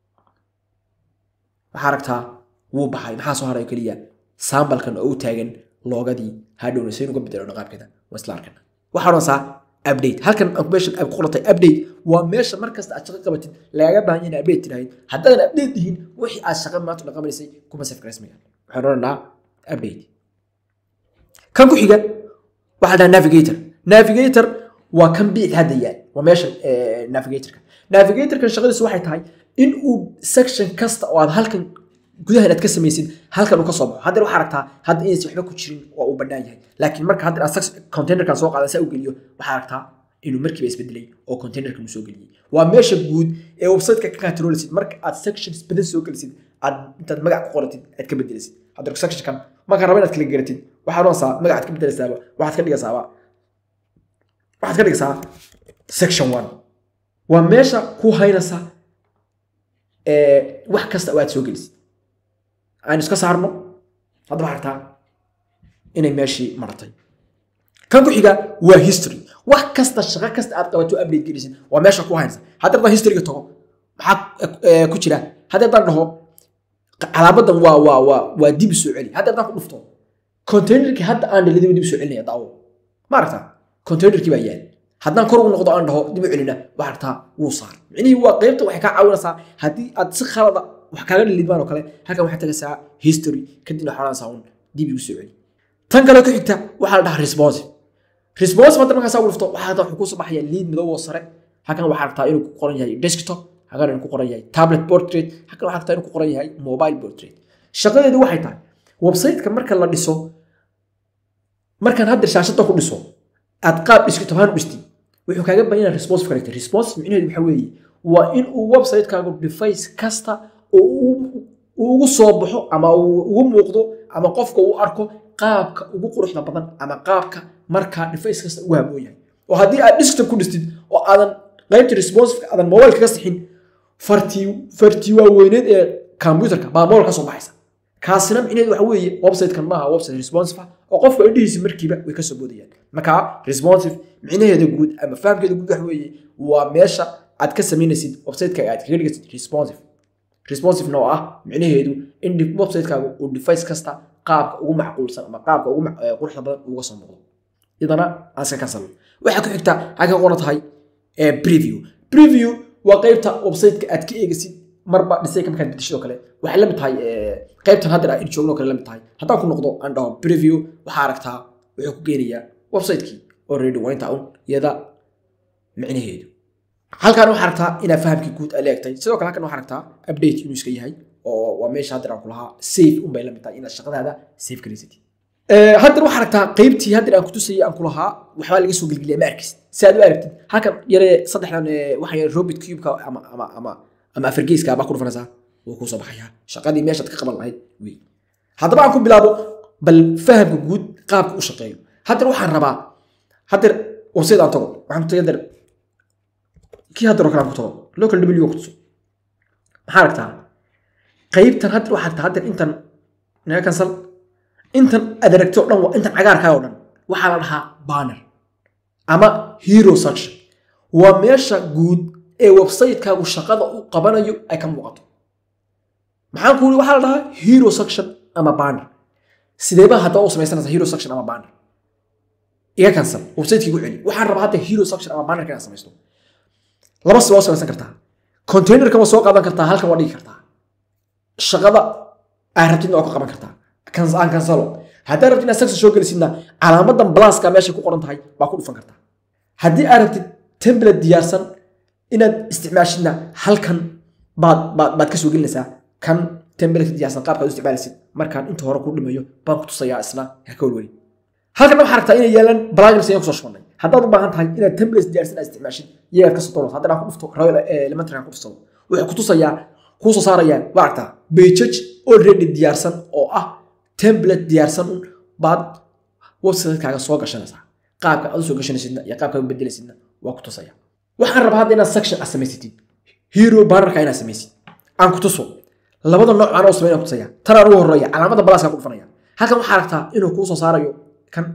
waxaa aragtaa wuu baxay maxaa soo haray keliya sambalkan oo u taagan loogadii hadhowna saynu uga bedelno qaabkeeda waa isla arkana waxaa odhanaysaa update halkan meesha ay ku qorantay update waa meesha markasta aad shaqo qabatid lagaga baahan yahay update tidhaahid haddaadan update dihin wixii aad shaqo maanta dhaqamaysay kuma safgaraysmayaan waxaan odhanaa update kan ku xiga waxaa dhaha navigator navigator waa kan bidix hadda yaal waa meesha navigatorka navigatorkan shaqadiisu waxay tahay in uu section kasta oo aad halkan gudaha inaad ka samaysid halkan uu ka soo baxo haddeer waxaa aragtaa hadda inaysan waxba ku jirin waa uu bannaan yahay laakiin marka haddeer aad containerkan soo qaadan saa u geliyo waxaa aragtaa inuu markiiba isbedelay oo containerkan uu soo geliyey waa meesha guud ee websiteka ka controlisid marka aad sections badan soo gelisid aad intaad magac ku qoratid aad ka bedelisid haddeer sectionkan markaa raba inaad kala garatid waxaa odhanaysaa magacaad ka bedelaysaaba waxaad ka dhigaysaaba waxaad ka dhigaysaa section one waa meesha ku haynaysa wax kasta oo aad soo gelisid aynu iska saarno hadda waxaa aragtaa inay meeshii maratay kan ku xiga waa history wax kasta shaqo kasta aad qabato update gelisid waa meesha ku haynaysa hadda haddaan historyga tago maxaa ku jira hadda haddaan dhaho calaamadan waa waa waa waa dib soo celi hadda haddaan ku dhufto containerkii hadda aan dhalidaba dib soo celinaya daawo ma aragtaa containerkii baa yaal haddaan kor ugu noqdo aan dhaho dib u celina waxaa aragtaa wuu saar micnihii waa qaybta waxay kaa caawinaysaa haddii aad si khalada wax kaaga dhalidmaan oo kale halkan waxaad tagaysaa history kadibna waxaa odhanaysaa un dib igu soo celi tan kale ku xigta waxaa la dhahaa responsive responsive hadda markaasaa ugu dhufto waxaa wuxuu kusoo baxaya liid madow oo sare halkan waxaa aragtaa inuu ku qoran yahay desktop halkan inuu ku qoran yahay tablet portrait halkan waxaa aragtaa inuu ku qoran yahay mobile portrait shaqadeedu waxay tahay website-ka marka la dhiso markaan hadda shaashada ku dhiso aad qaab desktop ahaan u dhistid wuxuu kaaga baahan yahay responsive character responsive micnaheedu waxaa weeye waa in uu website-kaagu device kasta oo uu ugu soo baxo ama uu ugu muuqdo ama qofka uu arko qaabka ugu quruxda badan ama qaabka markaa device kasta ugu haboon yahay oo haddii aad desktop ku dhistid oo aadan qaybta responsiveka aadan mobileka ka sixin fartii fartii waaweyneed ee computerka baa mobile ka soo baxaysa kaasina micnaheedu waxa weeye website-kan maaha website responsive ah oo qofka indhihiisa markiiba way ka soo boodayaan marka responsive micnaheeda guud ama fahamkeeda guud waxa weeye waa meesha aad ka samaynaysid website-ka aad kaga dhigaysid responsive responsivena oo ah micnaheedu in website-kaagu uu device kasta qaabka ugu macquulsan ama qaabka ugu quruxda badan uga soo muuqdo iyadana aan iska kansalo waxaa ku xigta halka qoran tahay preview preview waa qaybta website-ka aad ka eegaysid marba dhisayka markaad bedeshid oo kale waxay la mid tahay qaybtan hadda aan joogno kale la mid tahay haddaan ku noqdo aan dhaho preview waxaa aragtaa wuxuu ku geenayaa website-kii already waa intaa un iyada micnaheedu halkan waxaa aragtaa inaad fahamkii guud aad leegtay sidoo kale halkan waxaa aragtaa update inuu iska yahay oo waa meesha hadda aan ku lahaa safe unbay la mid tahay inaad shaqadaada safe garaysatid haddan waxaa aragtaa qaybtii haddan aan kutusayay aan ku lahaa waxbaa laga soo gelgeliya ma arkis si aad u aragtid halkan yaree saddexdan waxaa yare robot cubeka ama ama ama ama afargeyska baa ku dhufanaysaa wuu kuu soo baxayaa shaqadii meeshaad ka qaban lahayd wey haddaba aan ku bilaabo bal fahamka guud qaabka u shaqeeyo haddan waxaan rabaa haddeer website aan tago waxaan ku tagay haddeer kii haddeer oo kale aan ku tago local w ku tuso maxaa aragtaa qaybtan haddeer waxaa aragtaa haddeer intan naga cancel intan aad aragtay oo dhan waa intan cagaarkaa oo dhan waxaa la dhahaa banner ama hero section waa meesha guud ee website-kaagu shaqada uu qabanayo ay ka muuqato maxaan ku uri waxaa la dhahaa hero section ama banner sideeba haddaba u samaysanaysa hero section ama banner iga cancel website-kii gu celi waxaan rabaa hadda hero section ama bannerka inaad samaysto laba si waa u samaysan kartaa containerka waa soo qaadan kartaa halkan waa dhigi kartaa shaqada aad rabtidna waa ku qaban kartaa aan kansalo haddaad rabtid inaad section soo gelisidna calaamadan blaska meesha ku qoran tahay baa ku dhufan kartaa haddii aad rabtid template diyaarsan inaad isticmaashidna halkan baad baad baad ka soo gelinaysaa kan template diyaarsan qaabkaad u isticmaalaysid markaan inta hore ku dhimayo baan ku tusayaa isna ha ka welweli halkan waxaa aragtaa inay yaalaan plugins ayaan kusoo shubannay haddaad u baahan tahay inaad templates diyaarsan aad isticmaashid iyagaad kasoo doonaysa haddana aan ku dhufto royal elementary aan ku dhufsado wuxuu ku tusayaa kuu soo saarayaan waa aragtaa pages already diyaarsan oo ah template diyaarsan un baad website-kaaga soo gashanaysaa qaabka aad u soo gashanaysidna iyo qaabka u bedelaysidna waa ku tusaya waxaan rabaa hadda inaad section aad samaysatid hero bannerka inaad samaysid aan ku tuso labada nooc aan oo samayn ku tusaya tan aan ugu horeeya calaamada balaaskaa ku dhufanaya halkan waxaa aragtaa inuu kuu soo saarayo kan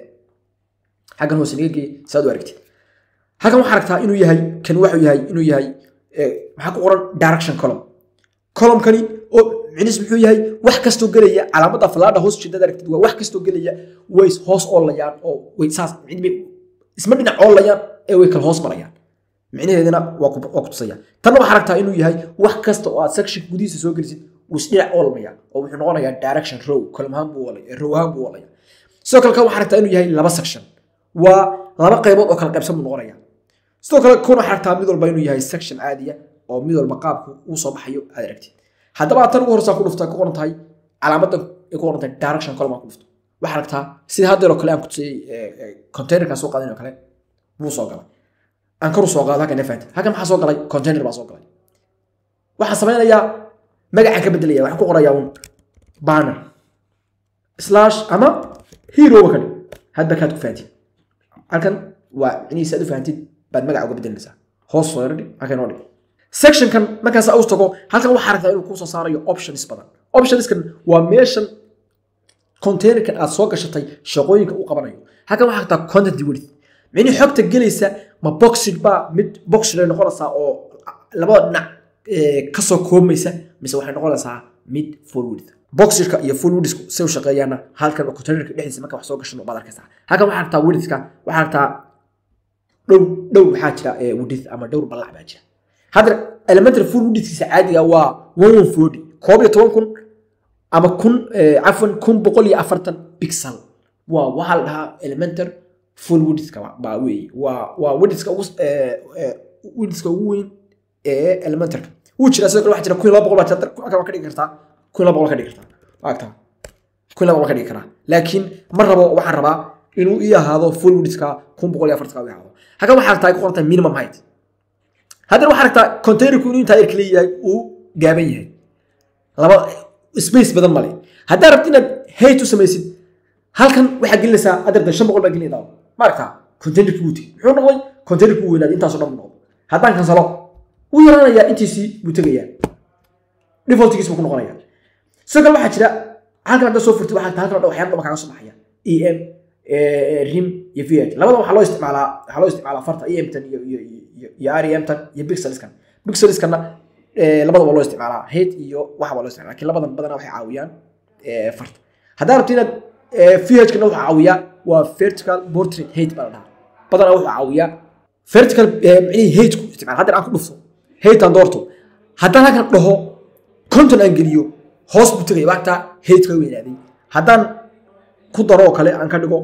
xaggan hoose naga geey saad u aragtid halkan waxaa aragtaa inuu yahay kan waxuu yahay inuu yahay maxaa ku qoran direction column columnkani oo micnis muxuu yahay wax kastoo gelaya calaamada falaadha hoos jeedada aragtid waa wax kastoo gelaya way hoos oolayaan oo way saas isma dhinac oolayaan ee way kala hoos marayaan micnaheedana waa ku tusaya tanna waxaa aragtaa inuu yahay wax kasta oo aad section gudihiisa soo gelisid wuu isdhinac oolmaya oo wuxuu noqonayaa direction row column ahaan buu oolaya row ahaan buu oolaya sidoo kale kan waxaa aragtaa inuu yahay laba section waa laba qaybood oo kala qaybsan buu noqonaya sidoo kale kun waxaa aragtaa mid walba inuu yahay section caadiya oo mid walba qaabku uu soo baxayo aad aragtid haddaba tan ugu horeysaa ku dhufta ku qoran tahay calaamadan ay ku qoran tahay direction column aan ku dhufto waxaa aragtaa sida haddeer oo kale aan ku tusayey containerkaa soo qaadan oo kale buu soo galay aan karu soo qaado halkan fahanti halkan maxaa soo galay container baa soo galay waxaan samaynayaa magacaan ka bedelaya waxaan ku qorayaa un banner slash ama hero ka dhig hadba kaad ku fahantid halkan waa micnihiisa aad u fahantid baad magaca uga bedelinaysaa hoos soo yardhig halkan oo dhig sectionkan markaas u tago halkan waxaa aragtaa inuu kuu soo saarayo options badan optionskan waa meeshan containerkan aad soo gashatay shaqooyinka uu qabanayo halkan waxaa aragtaa content width micnihii xogta gelaysa ma boxid baa mid boxid ay noqonaysaa oo labada dhinac kasoo koobmaysa mise waxay noqonaysaa mid full width boxidka iyo full widthku say u shaqeeyaana halkan containerka dhexdiisa marka wax soo gashan baad arkaysaa halkan waxaa aragtaa widthka waxaa aragtaa dhow dhow waxaa jira width ama dhowr ballac baa jira hadda elementary full widthkiisa caadiga waa one one forty koob iyo toban kun ama kun cafwan kun boqol iyo afartan pixel waa waxaa la dhahaa elementary full widthka baa weeye waa waa widthka ugu widthka ugu weyn ee elementarka wuu jiraa sidoo kale waxaa jira kun iyo laba boqol baa jira halkan waa ka dhigi kartaa kun iyo laba boqol ka dhigi kartaa waa agtaa kun iyo laba boqol ka dhigi karaa laakiin ma rabo waxaan rabaa inuu ii ahaado full widthka kun boqol iyo afartanka uu ahaado halkan waxaa aragtaa ay ku qoran tahay minimum height haddana waxaa aragtaa containerku inuu intaa yar leeyahay uu gaaban yahay laba space badan male haddaa rabti inaad height u samaysid halkan waxaa gelinaysaa adarda shan boqol baa gelinaysaa ma aragtaa containerki wuu tegey muxuu noqday containerki wuu weynaaday intaasoo dhan buu noqday haddaan kansalo wuu yaraanayaa intiisii buu tegayaa defaultgiis buu ku noqonayaa sidoo kale waxaa jira halkan hadda soo furtay waxaa halkan oo waxyaalo dhaba kaaga soo baxaya em rim iyo v labada waxaa loo isticmaalaa waxaa loo isticmaalaa farta emtan iyo iyo iyo iyo remtan iyo pixelskan pixelskanna labada waa loo isticmaalaa head iyo waxa waa loo isticmaalaa laakiin labadan badanaa waxay caawiyaan farta haddaa rabto inaad vhkana wuxuu caawiyaa waa vertical portrait hate baa la dhahaa badanaa wuxuu caawiyaa vertical micnihii hateku isticmaal haddana aan ku dhufto hate aan doorto haddaan halkan dhaho conton aan geliyo hoos buu tegaya waagtaa hate ka weynaaday haddaan ku daro oo kale aan ka dhigo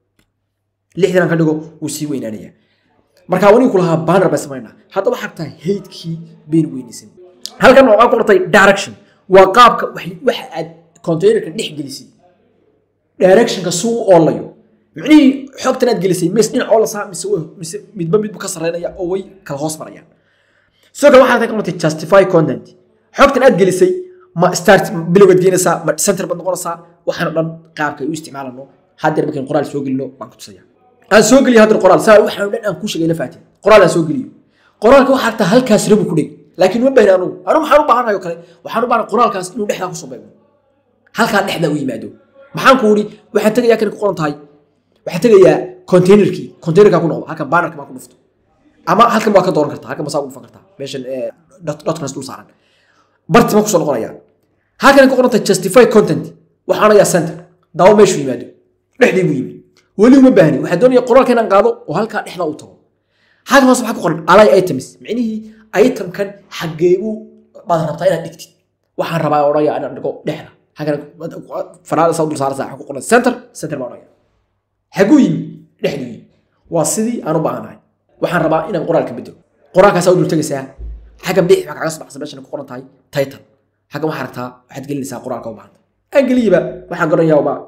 lixdan aan ka dhigo wuu sii weynaanaya marka wanigu ku lahaa banner bay samaynaa hadda waxaa tahay haydkii baynu weynaysan halkan waxaa ku qortay direction waa qaabka waxa aad containerka dhex gelisay directionka suu u oolayo micnihii xogtan aad gelisay mes dhinac oolasaa mise mise midba midbu ka sarreynaya oo way kala hoos marayaan sidoo kale waxaa ka qortay justify content xogtan aad gelisay ma start bilowgaad geenaysaa ma center baad noqonaysaa waxaana dhan qaabka ay u isticmaalano haddeer markayn qoraal soo gelino baan ku tusaya aan soo geliyo haddeer qoraal saa waxaan dhan aan kuu sheegay la faatin qoraal aan soo geliyo qoraalka waxaa artaa halkaas rabu ku dheg laakiin ma baahna anugu anugu waxaan u baahanahay oo kale waxaan u baahan qoraalkaas inuu dhexdaa kusoo beego halkaa dhexdaa u yimaado maxaan ku uri waxaan tegayaa kan ku qoran tahay waxaan tegayaa containerkii containerkaa ku noqdo halkan bannerka baan ku dhufto ama halkan waa ka dooran kartaa halkan masaa ugu dhufan kartaa meeshan dotcons dul saaran barti ma kusoo noqonayaan halkan ku qoran tahay justify content waxaan ayaa center daawo meeshu yimaado dhexdii buu yimi weli uma baahni waxaan doonaya qoraalka inaan qaado oo halkaa dhexdaa u tago halkan hoose maxaa ku qoran alay items micnihii itemkan xageebu baad rabtaa inaad dhigtid waxaan rabaa odhaya inaan dhigo dhexda halkan fanaada saa dul saaraysa waxaa ku qoran center center baa odhaya xaguu yimi dhexduu yimi waa sidii aan u baahanahay waxaan rabaa inaan qoraalka bedelo qoraalkaasaa u dul tegaysaa xaggan bidix baa kaga soo baxsa meeshan ku qoran tahay title xaggan waxaa aragtaa waxaad gelinaysaa qoraalka u baahanta aan geliyaba waxaan garanayaa ba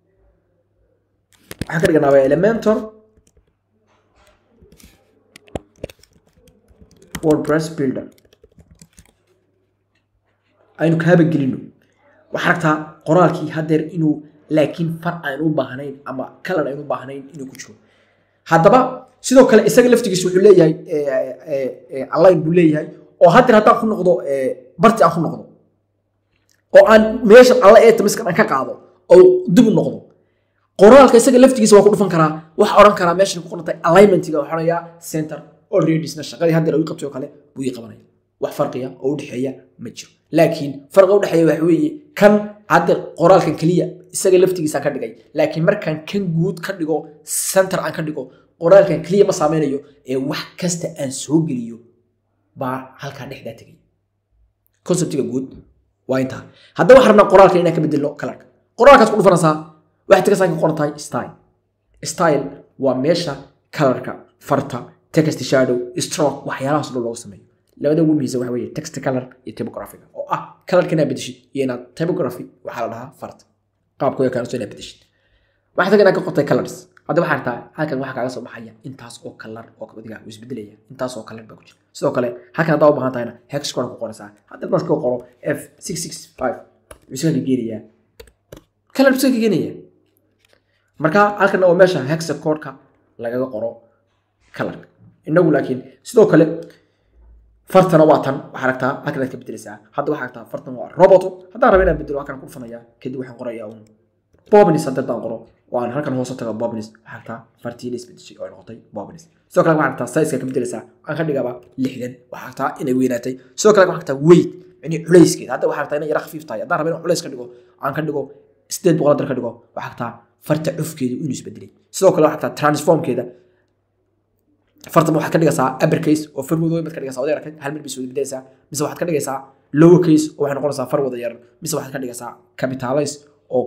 waxaan ka dhiganaaba elementor wordpress builder aynu kaaba gelino waxaa aragtaa qoraalkii haddeer inuu laakiin far aan u baahnayn ama kalar aan u baahnayn inuu ku jiro haddaba sidoo kale isaga laftigiisa wuxuu leeyahay align buu leeyahay oo haddeer haddaan ku noqdo barti aan ku noqdo oo aan meeshan alla ee tamiskan aan ka qaado oo dib u noqdo qoraalka isaga laftigiisa waa ku dhufan karaa waxa odhan karaa meeshan ku qorantay alignmentiga waxaa odhanayaa center alreadysna shaqadii haddeer uu qabtay oo kale buu ii qabanaya wax farqiya oo u dhexeeya ma jiro laakiin farqiga u dhexeeya waxa weeye kan haddeer qoraalkan keliya isaga laftigiisa ka dhigay laakiin markaan kan guud ka dhigo center aan ka dhigo qoraalkan keliya ma saameynayo ee wax kasta aan soo geliyo baa halkaa dhexdaa tegay conceptiga guud waa intaa haddaba waxaan rabnaa qoraalka inaan ka bedelno kalarka qoraalkaas ku dhufanaysaa waxay tagasaa ka qoran tahay style style waa meesha kalarka farta text shadow stroke waxyaalahaas dhan loogu sameeyo labada ugu muhiimsan waxa weeye text color iyo typographiga oo ah kalarka inaad bedeshid iyo inaad typography waxaa la dhahaa farta qaabka way kaanso inaad bedeshid waxaa taga inaad ka qortay colors hadda waxaa artaa halkan waxaa kaaga soo baxaya intaas oo kalar oo kabadiga uu isbedelaya intaas oo kalar baa ku jira sidoo kale halkan haddaa u baahan tahayna hex code ku qoraysaa hadda dadka ka qoro f six six five wuxuu iska geenayaa kalar iska geenaya marka halkan waa meesha hex codeka lagaga qoro kalarka inagu laakiin sidoo kale fartana waa tan waxaa aragtaa halkan aad ka bedelaysaa hadda waxaa aragtaa fartan waa roboto haddaan raba inaan bedelo halkan ku dhufanayaa kadib waxaan qorayaa un bobnis hadda haddaan qoro waan halkan hoose taga bobnis waxaa aragtaa fartii la isbedeshay oo ay noqotay bobnis sidoo kale waxaa aragtaa size ka bedelaysaa aan ka dhigaba lixdan waxaa aragtaa inay weynaatay sidoo kale waxaa aragtaa weight yani culayskeeda hadda waxaa aragtaa inay yara khafiif tahay haddaan raba inaan culays ka dhigo aan ka dhigo sideed boqol dar ka dhigo waxaa aragtaa farta cufkeedu inuu isbedelay sidoo kale waxaa aragtaa transformkeeda fartan waxaad ka dhigaysaa uppercase oo far wadooyin baad ka dhigaysaa wada arkay hal mid bay soo beddelaysaa mise waxaad ka dhigaysaa lower case oo waxay noqonaysaa far wada yar mise waxaad ka dhigaysaa capitalize oo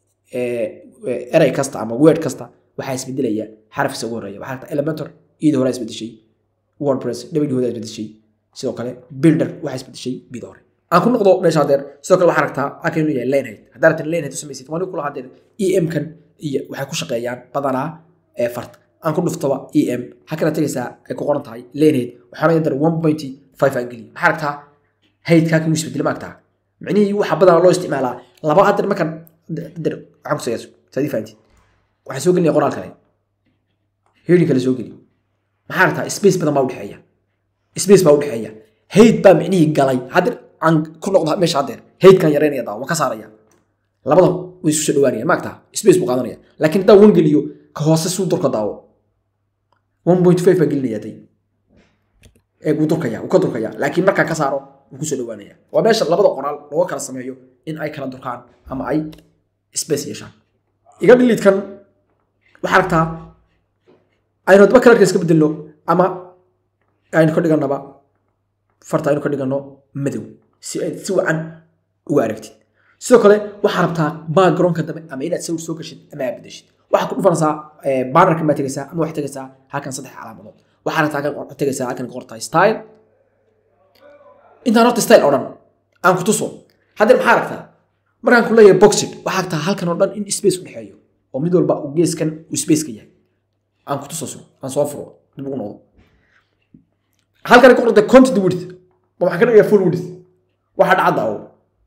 erey kasta ama word kasta waxaa isbedelaya xarafkiisa ugu horeeya waxaa ta elementor iyada hore isbedeshay wordpress whooda isbedeshay sidoo kale builder waxaa isbedeshay mid hore aan ku noqdo meesha hadeer sidoo kale waxaa aragtaa halkan inuu yahay lanehead haddaa rabtan lanehead u samaysid waan kula hadeer em kan iyo waxay ku shaqeeyaan badanaa ee farta aan ku dhuftaba em halkana tegaysaa ay ku qoran tahay lanehead waxaana yadar one point five aan geliya maxaa aragtaa haydkaa kan isbedela ma aragtaa micnihii waxa badanaa loo isticmaalaa laba hadeer markan hadeer waxaan ku sayaaso saadii fahantiin waxaan soo gelinaya qoraal kale heading kale soo geli maxaa aragtaa space badan baa udhexeeya space baa udhexeeya hayd baa micnihii galay hadeer aan ku noqdo meesha hadeer haydkan yareynaya daa waan ka saaraya labada way isu soo dhawaanaya maagtaa space buu qaadanaya laakiin haddaan wan geliyo ka hoose suu durka daawo one point five baa gelinaya day ee wuu durkaya wuu ka durkaya laakiin markaan ka saaro wuu kusoo dhawaanaya waa meesha labada qoraal looga kala sameeyo in ay kala durkaan ama ay space yeeshaan iga dhiliidkan waxaa aragtaa aynu hadba kalarka iska bedelno ama aynu ka dhiganaba farta aynu ka dhigano madow si ay si wacan uga aragtid sidoo kale waxaa rabtaa backgroundka dambe ama inaad sawir soo gashid ama aad bedeshid waxaa ku dhufanaysaa bannerkan baa tegaysaa ama waxay tegaysaa halkan saddex calaamadood waxaa rabtaa halkan tegaysaa halkan ka qortahay style intaan horta style oo dhan aan ku tuso haddana maxaa aragtaa markaan ku leeyahay boxid waxaa aragtaa halkan oo dhan in space u dhexeeyo oo mid walba uu geeskan uu space ka yahay aan ku tuso aan soo furo dib ugu noqdo halkan ku qortay content width ma waxaan ka dhigayaa full width waxaa dhacda oo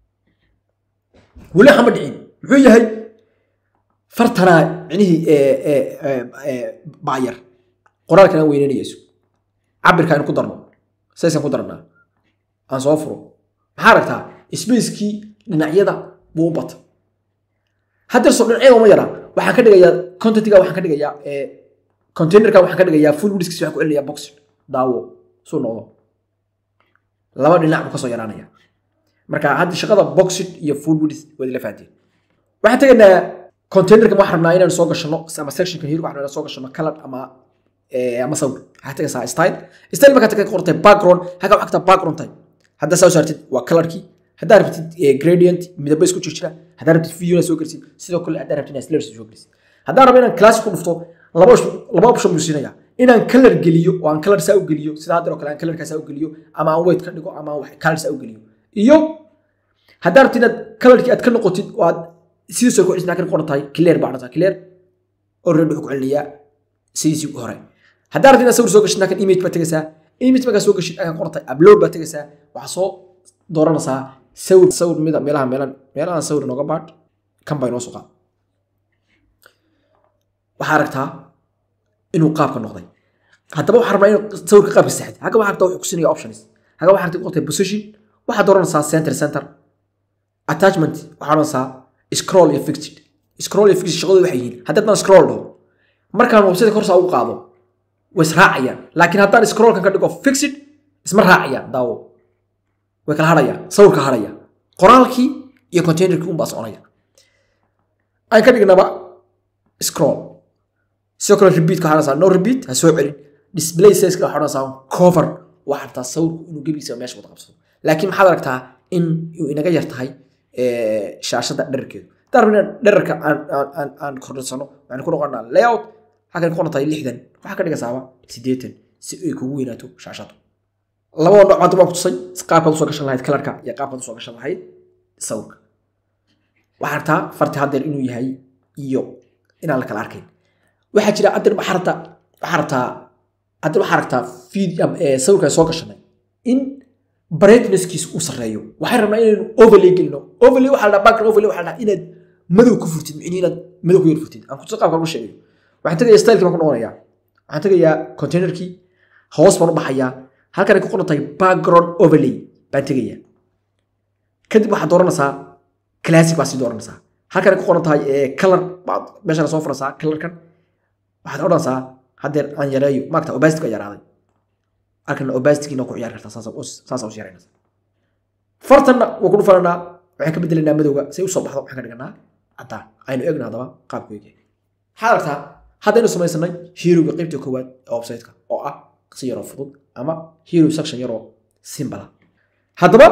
weli hama dhicin muxuu yahay fartanaa micnihii baayar qoraalkan aan weyneynayayso cabirka aynu ku darno saysaan ku darnaa aan soo furo maxaa aragtaa spacekii dhinacyada buu u bata haddeer soo dhinacyada uma yaraa waxaan ka dhigayaa contentiga waxaan ka dhigayaa containerka waxaan ka dhigayaa full widthkiisa waxaan ku celinayaa box daawo suu noqdo laba dhinac buu kasoo yaraanaya marka hadda shaqada boxit iyo full width waad ila fahanteen waxaan tegaynaa containerka waxaan rabnaa inaan soo gashano ama sectionka hirga waxaan rabnaa soo gashano color ama ama sawir waxaad tegaysaa style style markaad ka qortay background halka waxaa ka background type haddaa saa saartid waa colorkii haddaa rabtid gradient midaba isku jirjira haddaa rabtid video soo gelsid sidoo kale haddaa rabtid inaad slurs soo gelsid haddaan rabo inaan class ku dhufto laba laba option buu siinaya inaan color geliyo oo aan color saa u geliyo sida hadda oo kale aan colorka saa u geliyo ama aan weight ka dhigo ama aan wax color saa u geliyo iyo haddaa rabtid inaad colorkii aad ka noqotid oo aad sidiisoo ku cisnaa kan qoran tahay clear baa dhata clear already wuxuu ku celinayaa sidiisii hore haddaa rabtid inaad sawir soo gashid kan image baa tegaysaa image markaa soo gashid akan qoran tahay upload baa tegaysaa waxaa soo dooranaysaa sawir sawir mida meelaha meelan meelahan sawir nooga baadh kan baa inoo soo qaad waxaa aragtaa inuu qaabka noqday haddaba waxaa rabnaa inuu sawirka qaabka saxid hagga waxaa aragtaa wuxuu kusinaya options hagga waxaa aragtaa qortay position waxaad dooranaysaa center center attachment waxaa odhanaysaa scroll iyo fixed scroll iyo fixed shaqadooda waxay yihiin haddii haddaan scroll dhaho markaan website korsaa ugu qaado way israacayaan laakiin haddaan scrollkan ka dhigo fixed isma raacayaan daawo way kala hadhayaan sawirka hadhaya qoraalkii iyo containerkii unbaa soconaya aan ka dhignaba scroll sidoo kale repeatka waxaa odhanaysaa no repeat ha soo celin display size-ka waxaa odhanaysaa cover waxaa rabtaa sawirku inuu gebigiisa meesha wada qabsado laakiin maxaad aragtaa in uu inaga yar tahay shaashada dherarkeedu haddaan rabna dherarka aan kordhinsano waxaan ku noqonaa layout halkan ku qoran tahay lixdan waxaa ka dhigaysaaba siddeetan si ay kugu weynaato shaashadu labada nooc hadda waan ku tusay qaabkaad usoo gashan lahayd kalarka iyo qaabkaad usoo gashan lahayd sawirka waxaa rabtaa farti haddeer inuu yahay iyo inaan la kala arkayn waxaa jira haddeer waxaa rabtaa waxaa rabtaa haddeer waxaa rabtaa feed sawirka soo gashanay in brightnesskiisa uu sarreeyo waxay rabnaa inaynu overlay gelino overlay waxaa la dhaha background overlay waxaa la dhaha inaad madow ku furtid micni inaad madow ku yar furtid aan kutusa qaabka lagu sheegayo waxaan tegayaa stylekii baan ku noqonayaa waxaan tegayaa containerkii hoos baan u baxayaa halkan ay ku qoran tahay background overlay baan tegayaa kadib waxaad dooranaysaa classic baa sii dooranaysaa halkan ay ku qoran tahay color baad meeshaan soo furaysaa colorkan waxaad odhanaysaa haddeer aan yareeyo maagta obacity baa yaraaday halkan obacity-giina ku ciyaari kartaa saasa us yaraynaysa fartanna waa ku dhufananaa waxaan ka bedelaynaa madowga say usoo baxdo waxaan ka dhiganaa caddaan aynu eegna haddaba qaabku eegyahay waxaad aragtaa haddaynu samaysanay heroga qaybta koowaad ee website-ka oo ah si yaroo fudud ama hero section yaroo simbala haddaba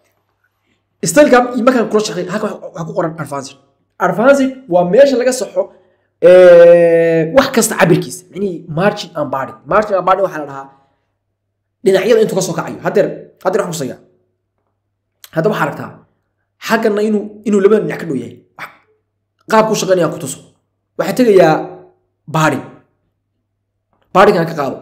styleka markaan kula shaqey halka waxaa ku qoran advanced advanced waa meesha laga saxo wax kasta cabirkiisa micnihii margin and body margin and body waxaa la dhahaa dhinacyada intuu ka soo kacayo haddeer haddeer waxaan kusaya hadda waxaa aragtaa xaggana inuu inuu labada dhinac ka dhow yahay qaabku shaqaynayaan ku tuso waxaa tegayaa baadhi baadhigan ka qaado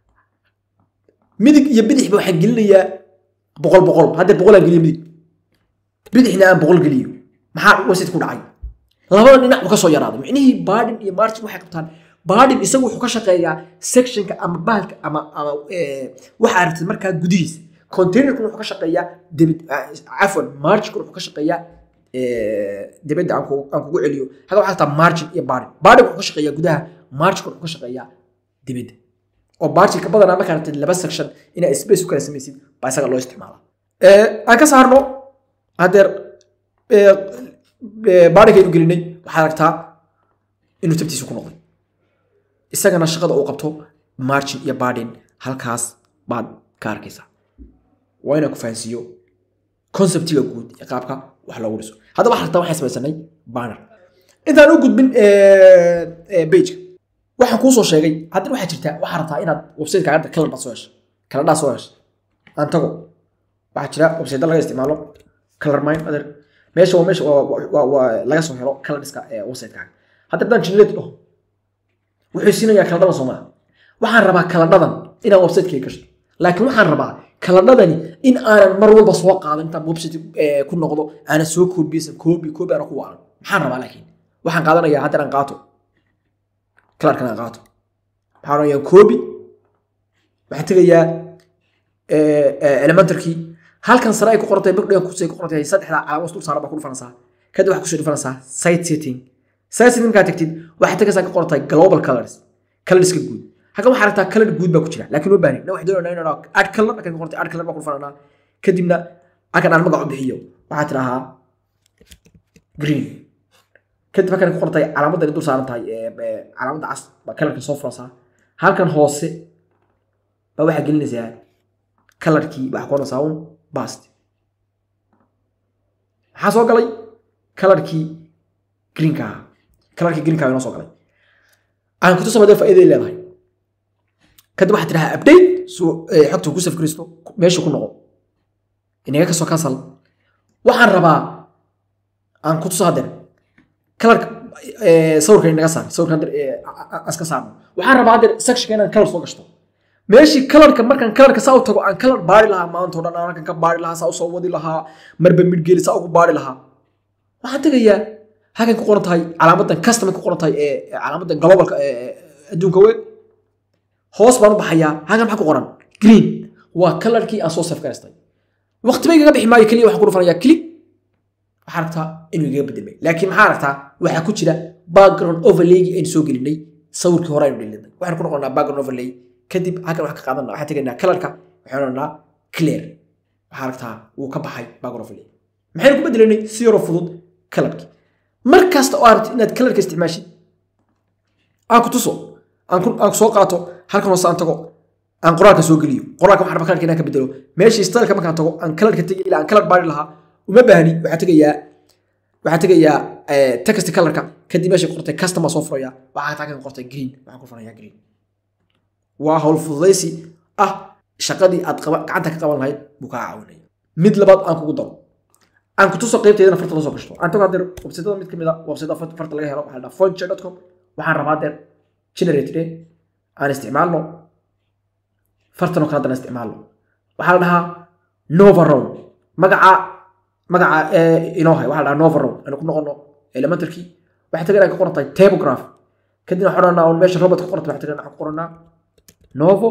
midig iyo bidixba waxaan gelinayaa boqol boqol haddeer boqolaan geliyo midig bidixna aan boqol geliyo maxaa wasid ku dhacay labada dhinac buu ka soo yaraaday micnihii baadhin iyo margin waxay qabtaan baadhin isagu wuxuu ka shaqeeyaa sectionka ama bahalka ama ama waxa aragtid markaa gudihiisa containerkuna wuxuu ka shaqeeyaa debit cafwan marginkuna wuxuu ka shaqeeyaa dibadda aan kugu aan kugu celiyo haga waxaa taa margin iyo baadhin baadhin wuxuu ka shaqeeyaa gudaha marginkuna wuxuu ka shaqeeyaa dibadda oo marginka badanaa markaa aragtid laba section inaa space u kala samaysid baa isaga loo isticmaala aan ka saarno haddeer baadhinkaynu gelinay waxaad aragtaa inuu tabtiisa ku noqday isagana shaqada uu qabto margin iyo baadhin halkaas baad ka arkaysaa waa inaan ku fahansiiyo conceptiga guud ee qaabka wax loogu dhiso haddaba waxaa rabtaa waxaan samaysanay banner intaan u gudbin pageka waxaan kuu soo sheegay haddana waxaa jirta waxaa rabtaa inaad website kaaga kalar baad soo heshay kaladhaa soo heshay aan tago waxaa jira website laga isticmaalo color mine adeer meesha waa meesha waa laga soo helo color dhiska ee website-kaaga hadda haddaan generate dhaho wuxuu siinayaa kaladhadan soo maaha waxaan rabaa kaladhadan inaan website-kayga gashto laakiin waxaan rabaa kaladhadani in aanan mar walba soo qaadan intaan website ku noqdo aanan soo koobiyeysan koobi koobi aanan ku waalan maxaan rabaa laakiin waxaan qaadanayaa haddana aan qaato kalarkan aan qaato maxaan odhanayaa koobi waxaan tegayaa elementarkii halkan sare ay ku qorantay bigdhigan kusay ku qorantay saddexda calaamad dul saaran baa ku dhufanaysaa kadib waxaa kusoo dhufanaysaa site setting site setting markaad tagtid waxaad tagaysaa ka qorantay global colors colorska guud halkan waxaa aragtaa color guud baa ku jira laakiin ma baahin na waxay doonayna inaan add color halkan ka qorantay add color baa ku dhufananaa kadibna halkan aan magac u bixiyo waxaa tidhahaa green kadib halkan ku qorantay calaamaddan dul saaran tahay calaamadda cas baa colorka soo furaysaa halkan hoose baa waxaa gelinaysaa colorkii waxaa ku qoraysaa un bast maxaa soo galay kalarkii greenka ahaa kalarkii greenka inoo soo galay aan kutusa madee faa'iiday leedahay kadib waxaad tidhahaa update suu xogta ku safgaristo meesha ku noqo inaga kasoo cancel waxaan rabaa aan kutuso haddeer kalarka sawirka inaga saar sawirka haddeer aska saarno waxaan rabaa haddeer sectionka inaan kalar soo gashto meeshii kalarka markaan kalarka saa u tago aan kalar baari lahaa maanta o dhan aan halkan ka baari lahaa saa usoo wadi lahaa marba midgeeli saa ugu baari lahaa waxaan tegayaa halkan ku qoran tahay calaamadan customay ku qoran tahay ee calaamadan globalka adduunka weyn hoos baan u baxayaa halkan maxaa ku qoran green waa kalarkii aan soo saf garaystay waqti bay igaga bixi maayo keliya waxaan ku dhufanayaa click waxaa aragtaa inuu igaga bedelmay laakiin maxaa aragtaa waxaa ku jira background overlaygii aynu soo gelinay sawirkii hore aynu dhilinay waxaan ku noqonaa background overlay kadib halkan waxaan ka qaadana waxaan tegaynaa kalarka waxaan odhanaa clear waxaa aragtaa wuu ka baxay background overlay maxaynu ku bedelanay si yaroo fudud kalarkii mar kasta oo aragtid inaad kalarka isticmaashid aan ku tuso aan ku soo qaato halkan hoose aan tago aan qoraalka soo geliyo qoraalka waxaan rabaa kalarka inaan ka bedelo meeshii styleka markaan tago aan kalarka tegi ilaa aan kalar baari lahaa uma baahni waxaan tegayaa waxaan tegayaa text kalarka kadib meesha qortay customer soo furaya waxaa halkan qortay green waxaan ku furanayaa green waa hawl fududaysi ah shaqadii aad gacanta ka qaban lahayd buu kaa caawinaya mid labaad aan kugu daro aan kutuso qaybteedana farta la soo gashto aan tago hadeer websaytada mid kamid a websaytada farta laga helo waxaa la dhaha fonche.com waxaan rabaa hadeer generated aan isticmaalno fartan oo kale haddana isticmaalno waxaa la dhahaa nova round magaca magaca inoo hay waxaa la dhahaa nova round aynu ku noqono elementarkii waxay tagan ka qoran tahay tabograph kadibna waxaan odhanaa meesha robot ka qoranta waxay tagan waxaan ku qoranaa novo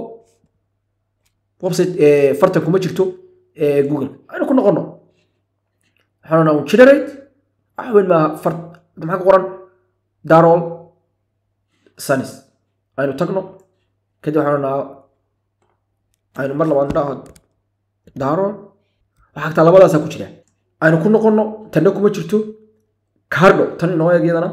website fartan kuma jirto google aynu ku noqono waxaan odhanaa generate waxa weyn maaha fart maxaa ku qoran darol sanis aynu tagno kadib waxaan odhanaa aynu mar labaad dhaho darol waxaa agtaa labadaasaa ku jira aynu ku noqono tanna kuma jirto cardo tan inoo eeg iyadana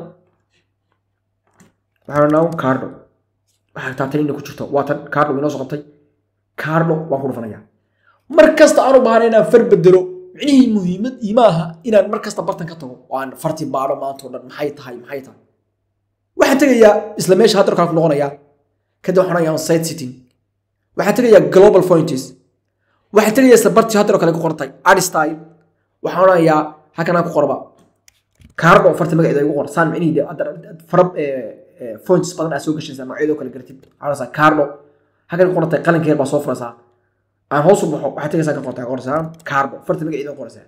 waxaan odhanaa cardo waxaa agtaa tan ina ku jirto waa tan cardo inoo soo qabtay cardo waan ku dhufanayaa mar kasta aan u baahna inaan far bedelo micnihii muhiimad imaaha inaan mar kasta bartan ka tago oo aan farti baadho maanta o dhan maxay tahay maxay tahay waxaan tegayaa isla meesha haddarkaan ku noqonayaa kadib waxaan onayaa site sitting waxaan tegayaa global points waxaan tegaysaa bartii haddana kale ku qortay ad style waxaan odhanayaa halkan aan ku qorba kaardo farta magaceeda igu qor saan micnihii fara points badan aa soo gashaysaa magacyadoo kale gartid waxaan kaardo halkan ku qortay qalinkeer baa soo furaysaa aan hoos u baxo waxaad tegaysaa ka qortaa qoraysaa kaardo farta magaceeda qoraysaa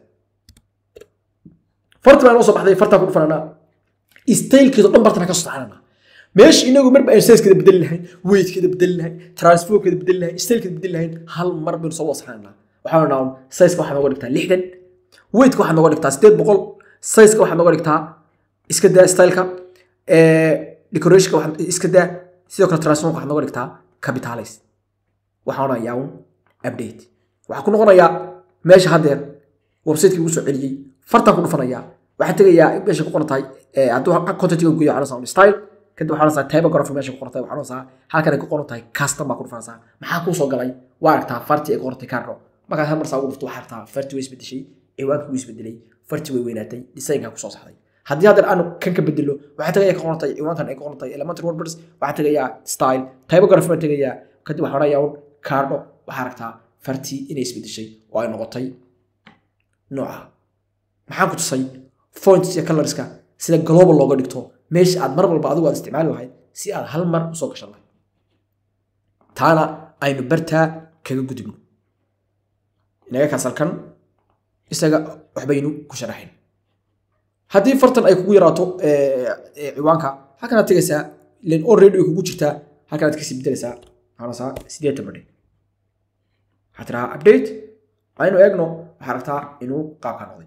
farta baan noo soo baxday fartaa ku dhufananaa stylekeedo dhan bartana ka soo saxananaa meesha inagu marba aan sizekeeda bedeli lahayn weightkeeda bedeli lahayn transferkeeda bedeli lahayn stylekeeda bedeli lahayn hal mar baynu soo wada saxananaa waxaan odhanaa sizeka waxaad nooga dhigtaa lixdan weightka waxaad nooga dhigtaa sideed boqol sizeka waxaad nooga dhigtaa iska daa styleka decorationka waxaad iska daa sidoo kale transformka waxaad nooga dhigtaa capitalize waxaan odhanayaa un update waxaa ku noqonayaa meesha haddeer websiteki ugu soo celiyey fartaan ku dhufanayaa waxaan tegayaa meesha ku qoran tahay hadduu contentiga guyo waxaan oranaysaa style kadib waxaan oranaysaa typography meesha ku qoran tahay waxaan oranaysaa halkan ay ku qoran tahay custom baa ku dhufanaysaa maxaa kuu soo galay waa aragtaa fartii ay ku qortay carro markaad hal mar saa ugu dhufto waxaa aragtaa fartii way isbedeshay ciwaanka wuu isbedelay fartii way weynaatay designkaa kusoo saxday haddii haddeer aanu kan ka bedelo waxaa tegayaa ka qorantay ciwaankan ay ka qorantay elementary wordpress waxaa tegayaa style typography baan tegayaa kadib waxaan odhanayaa un cardo waxaa aragtaa fartii inay isbedeshay oo ay noqotay nooca maxaan ku tusay fonts iyo colorska sida global looga dhigto meesha aad mar walba adigu aad isticmaali lahayd si aad hal mar usoo gashan lahayd taana aynu bartaa kaga gudubno inaga kaasalkan isaga waxbaynu ku sharaxayn haddii fartan ay kugu yaraato ciwaanka halkanaad tegaysaa len already way kugu jirtaa halkanaad kasii bedelaysaa waxaanasaa sideetan badhe waxaa tiraa update aynu eegno waxaa aragtaa inuu qaabka noqday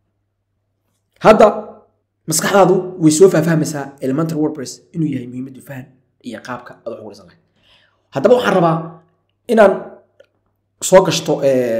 hadda maskaxdaadu way soo faahfahmaysaa elementary wordpress inuu yahay muhiimaddu fahan iyo qaabka aad wax ugu dhisan lahayd haddaba waxaan rabaa inaan soo gashto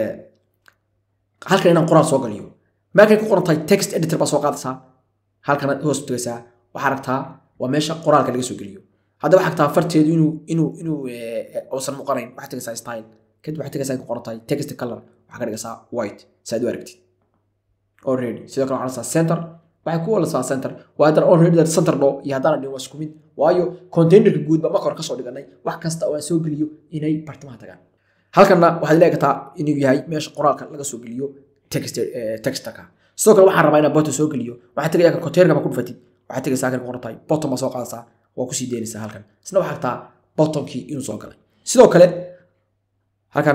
halkan inaan qoraal soo galiyo meelkay ku qoran tahay text editor baa soo qaadaysaa halkana hoos tegaysaa waxaa aragtaa waa meesha qoraalka laga soo geliyo hadda waxaa aragtaa farteedu inuu inuu inuu uusan muuqanayn waxaad tegaysaa style kadib waxaad tegaysaa ku qoran tahay text color waxaa ka dhigaysaa white si aad u aragtid already sidoo kale waxaa dhigaysaa center waxay ku walasaa center waa haddana already that center dho iyo haddana dhin waa isku mid waayo containerka guud ba marka hore kasoo dhiganay wax kasta oo aan soo geliyo inay bartimaha tagaan halkanna waxaad leegataa inuu yahay meesha qoraalka laga soo geliyo textaka sidoo kale waxaan rabaa inaan bottom soo geliyo waxaad tegaya kan containerka ma ku dhufatid waxaad tegaysaa halkan qoran tahay bottom baa soo qaadaysaa waa kusii deynaysaa halkan isna waxaa aragtaa bottomkii inuu soo galay sidoo kale halkan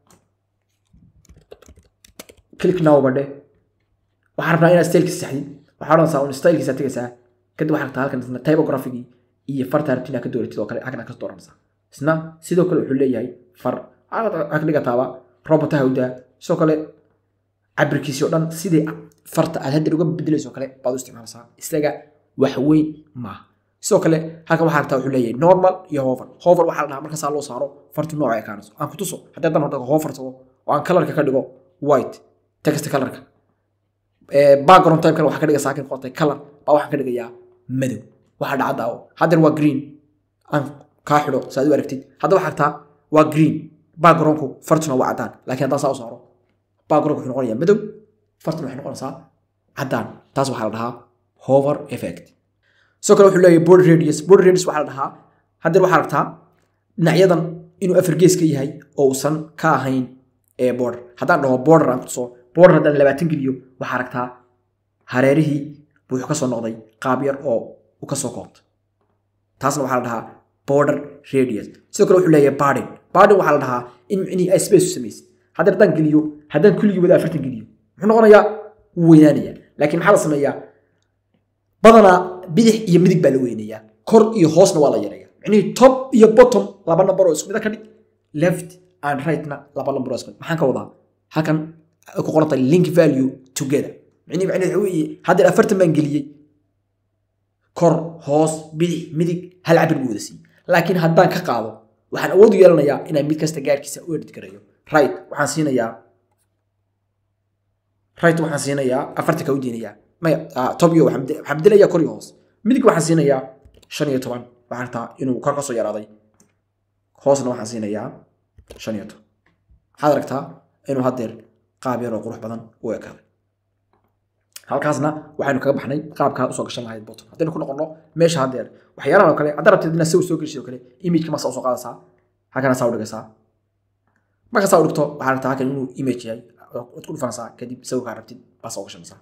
click now badhe waxaan rabnaa inaad stylkiisa saxdid waxaa odhanaysaa un stylkiisa tegaysaa kadib waxaa aragtaa halkan isna typographigii iyo farta rabtina ka dooratid oo kale halkan ka dooranaysaa isna sidoo kale wuxuu leeyahay far waxaa ka dhigataaba robotaha udaa sidoo kale cabirkiisi oo dhan sidii farta aad hadda uga bedelayso kale baad u isticmaalaysaa isaga wax weyn maaha sidoo kale halkan waxaa aragtaa wuxuu leeyahay normal iyo hover hover waxaa la dhahaa markaasaa loo saaro fartu nooca ay kaanayso aan ku tuso haddii haddaan horta hover tago oo aan kalarka ka dhigo white text kalarka background type waxaa ka dhigaysaa halkan qortay color baa waxaan ka dhigayaa madow waxaa dhacda oo haddeer waa green aan kaa xidho si aad u aragtid hadda waxaa aragtaa waa green backgroundku fartuna waa caddaan laakiin haddaan saa u saaro background wuxuu noqonayaa madow fartuna waxay noqonaysaa caddaan taas waxaa la dhahaa hover effect sidoo kale wuxuu leeyahay border radius border radius waxaa la dhahaa haddeer waxaa aragtaa dhinacyadan inuu afar gees ka yahay oo uusan ka ahayn ee border haddaan dhaho border aan kutuso border haddaan labaatan geliyo waxaa aragtaa hareerihii buu wuxuu kasoo noqday qaab yar oo u kasoo koobta taasna waxaa la dhahaa border radius sidoo kale wuxuu leeyahay barden barden waxaa la dhahaa in micnihii ay space u samaysid haddii haddaan geliyo haddaan kulligii wada afartan geliyo muxuu noqonayaa wuu weynaanaya laakiin maxaa la sameeyaa badanaa bidix iyo midig baa la weynayaa kor iyo hoosna waa la yareeya micnihii top iyo bottom laba number oo isku mida ka dhig left and rightna laba number oo isku mid maxaan ka wadaa halkan ku qorantay link value together micnihi micnihi waxa weeye haddeer afartan baan geliyey kor hoos bidix midig hal cabir buu wada siiyey laakiin haddaan ka qaado waxaan awood u yeelanayaa inaan mid kasta gaarkiisa u edit gareeyo right waxaan siinayaa right waxaan siinayaa afartanka u diinayaa maya top iyo waxaan bedelayaa kor iyo hoos midig waxaan siinayaa shan iyo toban waxaan artaa inuu kor ka soo yaraaday hoosna waxaan siinayaa shan iyo toban waxaad aragtaa inuu haddeer qaab yar oo qurux badan u ekaaday halkaasna waxaynu kaga baxnay qaabkaa usoo gashan lahayd bottom haddaynu ku noqono meesha haddeer waxyaalahan oo kale haddaad rabtid inaad sawir soo gelisid oo kale imageka masaa usoo qaadaysaa halkana saa u dhigaysaa markaasaa u dhigto waxaa rabtaa halkan inuu image yahay waad ku dhufanaysaa kadib sawirkaa rabtid baas uga shameysaa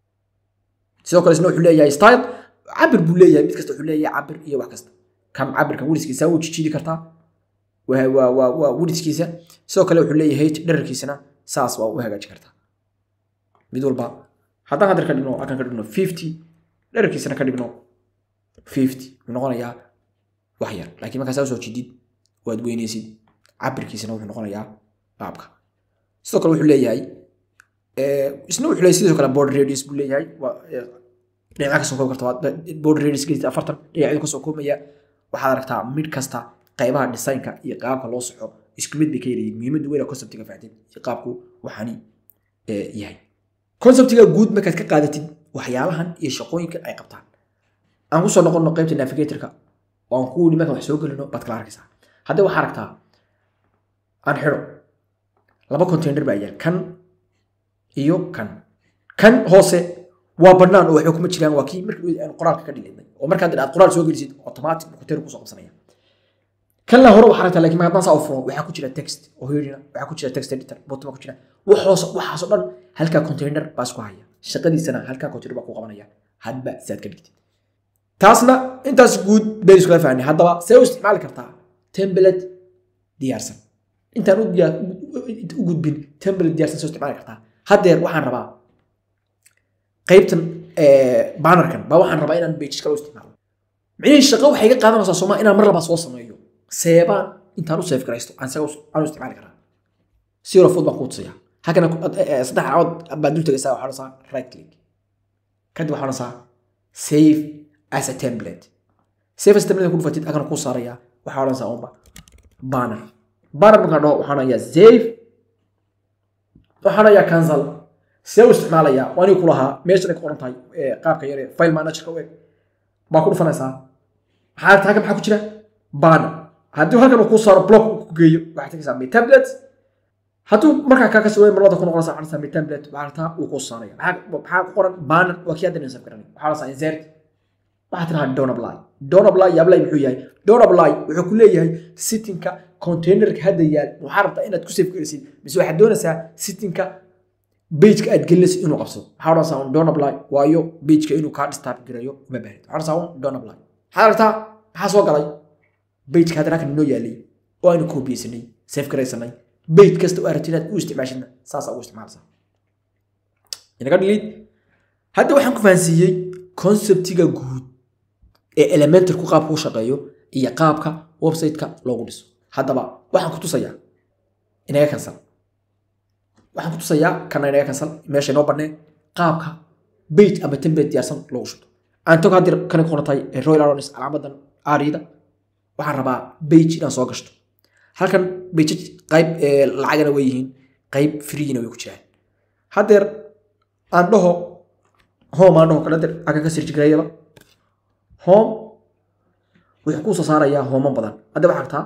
sidoo kale isna wuxuu leeyahay style cabir buu leeyahay mid kasta wuxuu leeyahay cabir iyo wax kasta kan cabirka weliskiisa wuu jijiidi kartaa waa waa waa waa weliskiisa sidoo kale wuxuu leeyahay height dherarkiisana saas waa u hagaaji kartaa mid walba haddaan haddar ka dhigno halkan ka dhigno fifty dherarkiisana ka dhigno fifty wuxuu noqonayaa wax yar laakiin markaa saa usoo jidid waad weynaysid cabirkiisana wuxuu noqonayaa qaabka sidoo kale wuxuu leeyahay isna wuxuu leeyahay sidoo kale board radius buu leeyahay dhinaca kasoo koobi karta board radius geesta afartan dhinacyadu kasoo koobmaya waxaad aragtaa mid kasta qaybaha designka iyo qaabka loo soco isku mid bay ka yarayiin muhiimadda weyna conceptiga fahtid iyo qaabku waxaani yahay conceptiga guud markaad ka qaadatid waxyaabahan iyo shaqooyinka ay qabtaan aan kusoo noqono qaybta navigatorka oo aan ku wili markaan wax soo gelino baad kala arkaysaa haddii waxaa aragtaa aan xidho laba container baa yaal kan iyo kan kan hoose waa bannaan oo waxba kuma jiraan waa kii markii aan qoraalka ka dhigaynay oo markaad aad qoraal soo gelisid automatic container kusoo qabsanaya kan la hore waxaa aragtaa laakiin markaad saa u furo waxaa ku jira text oo hirina waxaa ku jira text editor botoma ku jira waxoos waxaasoo dhan halkaa container baa isku haya shaqadiisana halkaa container baa ku qabanaya hadba sidaad ka dhigtid taasna intaas guud baynu iskula fahnay haddaba see u isticmaali kartaa template diyaarsan intaan u gudbin template diyaarsan soo isticmaali kartaa haddeer waxaan rabaa qaybtan bannerkan baa waxaan rabaa inaan pages kale u isticmaalo micnihii shaqo waxay ga qaadanaysaa sooma inaan mar labaa soo sameeyo seebaan intaan u seef garaysto aan isaga aan u isticmaali karaa zero food baan kuu tusaya halkana saddex calaamad baan dul tegaysaa waxaa odhanaysaa right click kadib waxaa odhanaysaa save as a template save as a template ku dhufatid halkana kuu saaraya waxaa odhanaysaa unba banner banner markaan dhaho waxaan odhanayaa save waxaan odhanayaa cancel see u isticmaalayaa waa aniga kulahaa meeshan ay ku qoran tahay qaabka yare file managerka u eg baa ku dhufanaysaa maxaa aragtaa halkan maxaa ku jira banner haddii halkan uu kuu saaro block uu ku geeyo waxaad tegaysaa my template hadduu markaa kaa kasii weyn marlada ku noqonaysa waxaa dhahaysaa my template waxaa aragtaa uu kuu saaraya maxaa ku qoran banner waa kii hadda insaf garanay waxaa dhahaysaa insert waxaad tidhahaa don't apply don't apply iyo apply muxuu yahay don't apply wuxuu ku leeyahay sittingka containerka hadda yaal waxaa rabtaa inaad ku save gelisid mise waxaad doonaysaa sittingka bejka aad gelinaysa inuu qabsado waxaa odhanaysaa un don't apply waayo bejka inuu kaa disturb garayo uma baahid waxaa odhanaysaa un don't apply maxaad aragtaa maxaa soo galay bejka hadda halkan inoo yaalay oo aynu koobiyeysanay save garaysanay bej kasta oo aragtid inaad u isticmaashidna saasaa ugu isticmaalaysaa inaga dhilid hadda waxaan ku fahansiiyey conceptiga guud ee elementarku qaabka u shaqeeyo iyo qaabka websiteka loogu dhiso haddaba waxaan ku tusayaa inaga kansal waxaan ku tusayaa kana inaga kansal meesha inoo banneen qaabka bage ama template diyaarsan loogu shubto aan togo haddir kana ku qorantay royal aronis calaamadan aariyada waxaan rabaa bage inaan soo gashto halkan bage qayb lacagana way yihiin qayb freena way ku jiraan haddeer aan dhaho home aan dhaho kala dir akan ka sirjigareeyaba home wuxuu kuu soo saarayaa hooman badan hadda waxaa aragtaa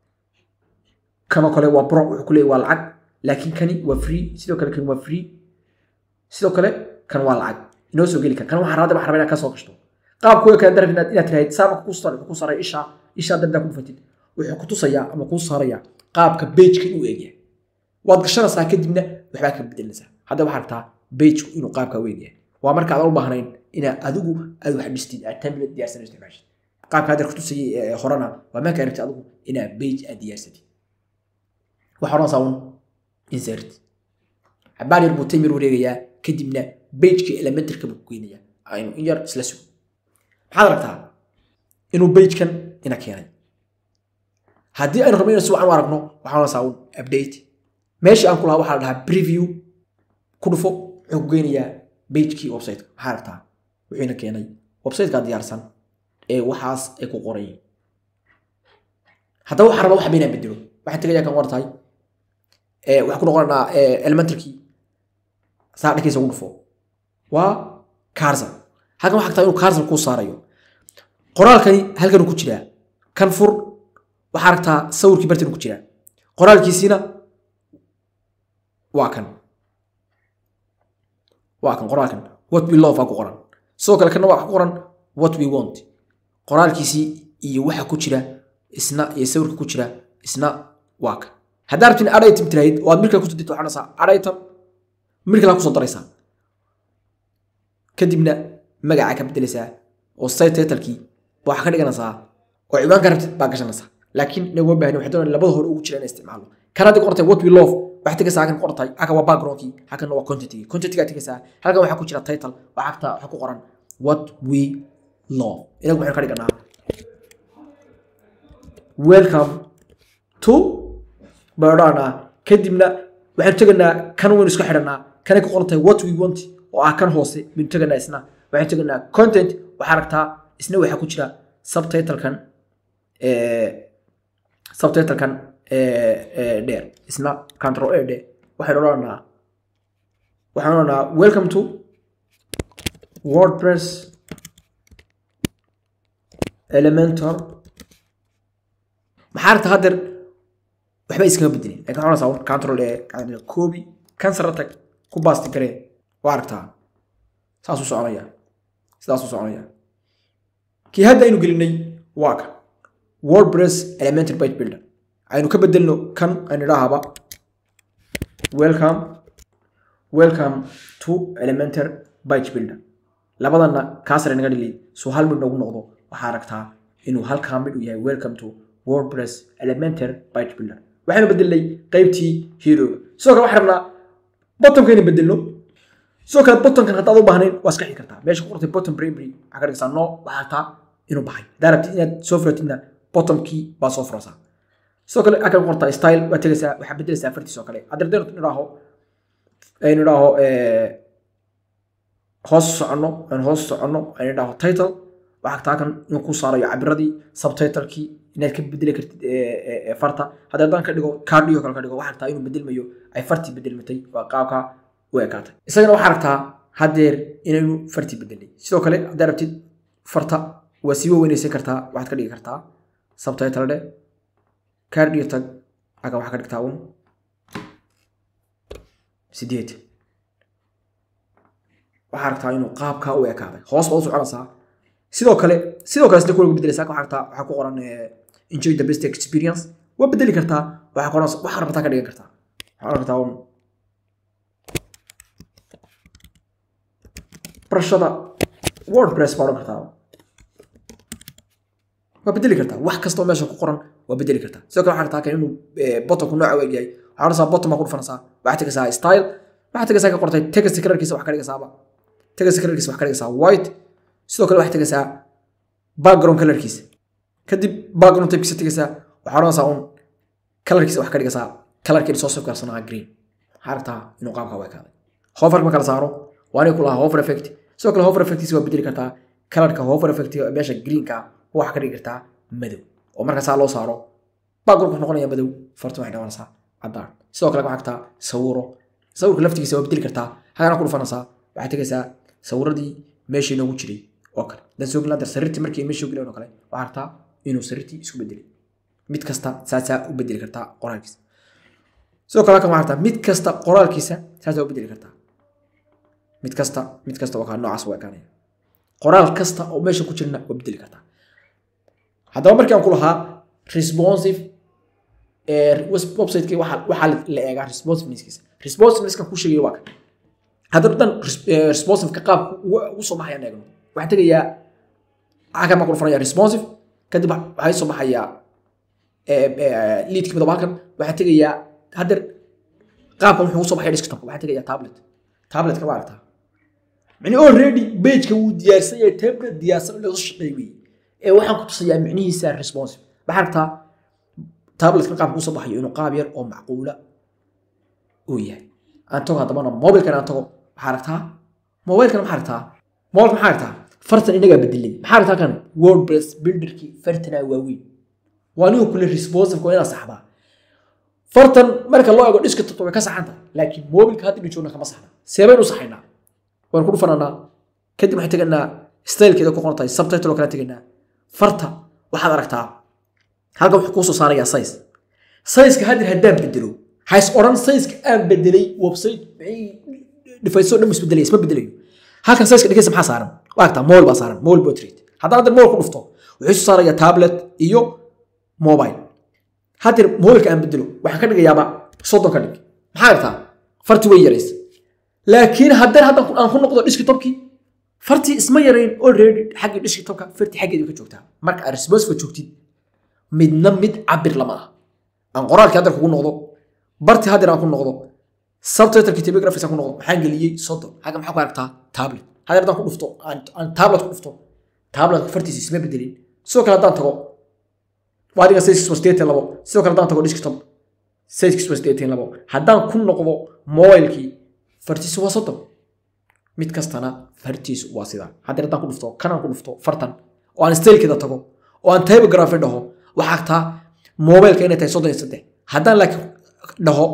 kanoo kale waa bro wuxuu ku leeyahy waa lacag laakiin kani waa free sidoo kale kani waa free sidoo kale kan waa lacag inoo soo geli kara kan waxaa rabaa waxaa rabaa inaad ka soo gashto qaabkooda kale darab inaad inaad tirahayd saama ku saaray ku saaray isha isha dardaa ku dhufatid wuxuu ku tusayaa ama kuu saarayaa qaabka bejka inuu eegyahay waad gashanaysaa kadibna waxbaa ka bedelaysaa hadda waxaa rabtaa bejku inuu qaabka u eegyahay waa marka aadan u baahnayn inaad adigu aad wax dhistid aad template diyaarsan isticmaashid qaabka hadda kutusayay horena waa marka aragtid adigu inaad bej aad diyaarsatid waxaa odhanaysaa un insert xabaan yar buu taymir wareegayaa kadibna bejka elementarka buu ku geynayaa aynu in yar isla sugo maxaad aragtaa inuu bejkan ina keenay haddii aynu rabno inaan si wacan u aragno waxaa odhanaysaa un update meeshii aan ku lahaa waxaa la dhahaa preview ku dhufo wuxuu ku geynayaa bejkii websiteka maxaa aragtaa wuxuuna keenay websiteka diyaarsan ee waxaas ay ku qoran yihiin haddaba waxaa raba waxba inaan bedelo waxaan tegayaa kan wartahay waxaan ku noqonaynaa elementarkii saa dhankiisa ugu dhufo waa carsal halkan waxaa taa inuu carsal kuu saarayo qoraalkani halkanuu ku jiraa kan fur waxaa aragtaa sawirkii bartan ku jiraa qoraalkiisiina waa kan waa kan qoraalkan what we love aa ku qoran sidoo kale kana waa ku qoran what we want qoraalkiisii iyo waxa ku jira isna iyo sawirka ku jira isna waa kan haddaa rabtin ad item tiraahid oo aad mid kale kusoo dirto waxaa dhahaysaa ad item mid kale kusoo daraysaa kadibna magacaa ka bedelaysaa oo site titlekii waxaa ka dhiganaysaa oo ciwaanka rabtid baa gashanaysaa laakiin inaguma baahni waxay doonayaan labada hore ugu jira in isticmaalo kan hadda qortay what we love waxaa tegaysaa halkan qortay halkan waa backgroundkii halkan waa contentigi contentigaa tegaysaa halkan waxaa ku jira title waxaa agta waxaa ku qoran what we love inagu waxaynu ka dhiganaa welcome to baadhaanaa kadibna waxaynu teganaa kan waynu iska xidhanaa kanay ku qoran tahay what we want oo ah kan hoose baynu teganaa isna waxaynu teganaa content waxaa aragtaa isna waxaa ku jira subtitlekan subtitlekan dheer isna control a dhe waxaynu odhanaa waxaan odhanaa welcome to wordpress elementor maxaa aragta haddeer waxba iskama bedelin lakin waxaa odhanaysaa control a copy kan sare tag ku baasti garee waa aragtaa saasuu soconaya sidaasuu soconaya kii hadda aynu gelinay waa ka wordpress elementary page builder aynu ka bedelno kan aynu idhaahaba welcome welcome to elementary page builder labadana kaasare naga dhigay soo hal mid noogu noqdo waxaa aragtaa inuu halkaa mid u yahay welcome to wordpress elementary page builder waxaynu bedelnay qaybtii heroga sidoo kale waxaan rabnaa bottomka inay bedelno sidoo kale bottomkan haddaad u baahnayn waa iska xigi kartaa meesha ku qortay bottom primary waxaa ka dhigaysaa no waxaa aragtaa inuu baxay haddaa rabtid inaad soo furatidna bottomkii baa soo furaysaa sidoo kale halkan ku qortaa style waa tegaysaa waxaa bedelaysaa fartiis oo kale haddii haddaynu idhaaho aynu idhaaho hoos soconno aynu hoos soconno aynu idhaaho title waxaa taa kan inuu ku saarayo cabiradii subtitlekii inaad ka bedeli kartid farta haddii haddaan ka dhigo kaadhiyo kale ka dhigo waxaa aragtaa inuu bedelmayo ay fartii bedelmatay waa qaabka u ekaatay isagana waxaa aragtaa haddeer inaynu fartii bedelnay sidoo kale haddaad rabtid farta waa sii waweynaysan kartaa waxaad ka dhigi kartaa subtitle dhe kaadhiyo tag aga waxaa ka dhigtaa un sideed waxaa aragtaa inuu qaabkaa u ekaaday hoos baad u soconaysaa sidoo kale sidoo kale sida kuwa lagu bedelaysaa waxaa aragtaa waxaa ku qoran enjoy the best experience waa bedeli kartaa waxaa qoran waxaa rabtaa ka dhigan kartaa waxaa aragtaa un barashada wordpress baa odhan kartaa waa bedeli kartaa wax kastoo meesha ku qoran waa bedeli kartaa sidoo kale waxaa aragtaa kan inuu bottomku nooca weeg yahay waxaa odhanaysaa bottom baa ku dhufanaysaa waxaa tegaysaa style waxaa tegaysaa ka qortay text colorkiisa wax ka dhigaysaaba text colorkiisa wax ka dhigaysaa white sidoo kale waxaa tegaysaa background colorkiisa kadib background typekiisa tegaysaa waxaa odhanaysaa un colorkiisa wax ka dhigaysaa colorkeedi soo safgarsanaa green waxaa aragtaa inuu qaabka u ekaaday hover ma kala saaro waa inay ku lahaa hover effect sidoo kale hover effectiisa waa bedeli kartaa colorka hover effect meesha greenka waxaa ka dhigi kartaa madow oo markaasaa loo saaro background wuxuu noqonaya madow farta waxay noqonaysaa caddaan sidoo kale waxaa aragtaa sawiro sawirka laftigiisa waa bedeli kartaa hagana ku dhufanaysaa waxaa tegaysaa sawiradii meeshii noogu jiray oo kale dan soo gelin sariirtii markii meeshii geleen oo kale waxaa aragtaa inuu sariirtii isku bedelay mid kasta saasaa u bedeli kartaa qoraalkiisa sidoo kale halkan waxaa aragtaa mid kasta qoraalkiisa saasaa u bedeli kartaa mid kasta mid kasta waa kaa noocaas waa ekaanaya qoraal kasta oo meesha ku jirna waa bedeli kartaa haddaba markii aan ku lahaa responsive websiteki waxaa la eegaa responsiveness responsivenesskan ku sheegaya waa kan haddana dhan responsiveka qaabka ugu soo baxayaan eegno waxaan tegayaa halkan baan ku dhufanaya responsive kadib waxay soo baxayaa leadki midaba halkan waxaan tegayaa haddeer qaabkan wuxuu ugu soo baxaya desktopka waxaan tegayaa tablet tabletka waa aragtaa micni already pageka wuu diyaarsan yahay tablet diyaarsan laga shaqeey wey ee waxaan ku tusayaa micnihiisa responsive maxaa aragtaa tabletka qaabka usoo baxayo inuu qaab yar oo macquula uu yahay aan tago haddabana mobilkan aan tago maxaa aragtaa mobilkan maxaa aragtaa mobilka maxaa aragtaa fartan inagaa bedelay maxaa aragtaa kan wordpress builderkii fartanaa waaweyn waa nigu kule responsive waa inaa saxdaa fartan marka loo eego desktop way ka saxanta laakiin mobilka hadda joogna kama saxna seebaynu saxaynaa waan ku dhufananaa kadib waxay teganaa stylekeeda ku qoran tahay subtitle oo kale teganaa farta waxaad aragtaa halkan wuxuu kuusoo saarayaa size sizeka haddeer haddaan bedelo hays odhan sizeka aan bedelay website dhifayso dhan isbedelaya isma bedelayo halkan sizeka dhigaysa maxaa saaran waa aragtaa mobile baa saaran mobile portrait haddaan hadda mobile ku dhufto wuxuu soo saarayaa tablet iyo mobile hadeer mobilka aan bedelo waxaan ka dhigayaaba soddon ka dhig maxaa artaa farti way yaraysa laakiin haddana haddan aan ku noqdo desktopkii fartii isma yarayn already xaggii desktopka fartii xaggeeda ka joogtaa marka aad responsive joogtid midna mid cabir lama ah aan qoraalkii haddar kugu noqdo bartii haddar aan ku noqdo subtitlekii telegraphics aan ku noqdo maxaan geliyey soddon xagga maxaa ku aragtaa tablet haddar haddaan ku dhufto aan aan tablet ku dhufto tabletka fartiisa isma bedelin sidoo kale haddaan tago waa adiga sayskiis waa sideetan labo sidoo kale haddaan tago desktop sayskiis waa sideetan labo haddaan ku noqdo mobilekii fartiisa waa soddon mid kastana fartiisu waa sidaa haddii haddaan ku dhufto kanaan ku dhufto fartan oo aan stailkeeda tago oo aan typography dhaho waxaa agtaa mobileka inay tahay soddon iyo saddex haddaan laakiin dhaho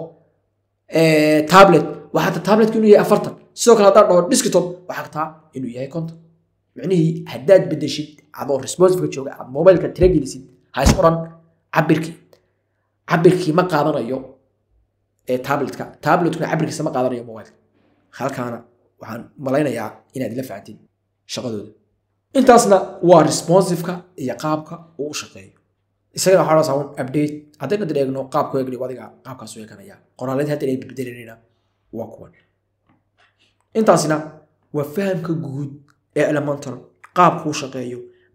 tablet waxaa agtaa tabletka inuu yahay afartan sidoo kale haddaan dhaho desktop waxaa agtaa inuu yahay konton micnihii haddaad bedeshid adoo responsiveka jooga aad mobilka tira gelisid ha is odhan cabirkii cabirkii ma qaadanayo tabletka tabletkuna cabirkiisa ma qaadanayo mobilka halkaana waxaan malaynayaa inaad ila fahantiin shaqadooda intaasna waa responsiveka iyo qaabka uu u shaqeeyo isagana waxaa dhasaa un update haddayna dad eegno qaabku eegni adiga qaabkaas u eeganaya qoraaladii hadda ay bedbedelanayna waa kuwan intaasina waa fahamka guud ee elemental qaabku u shaqeeyo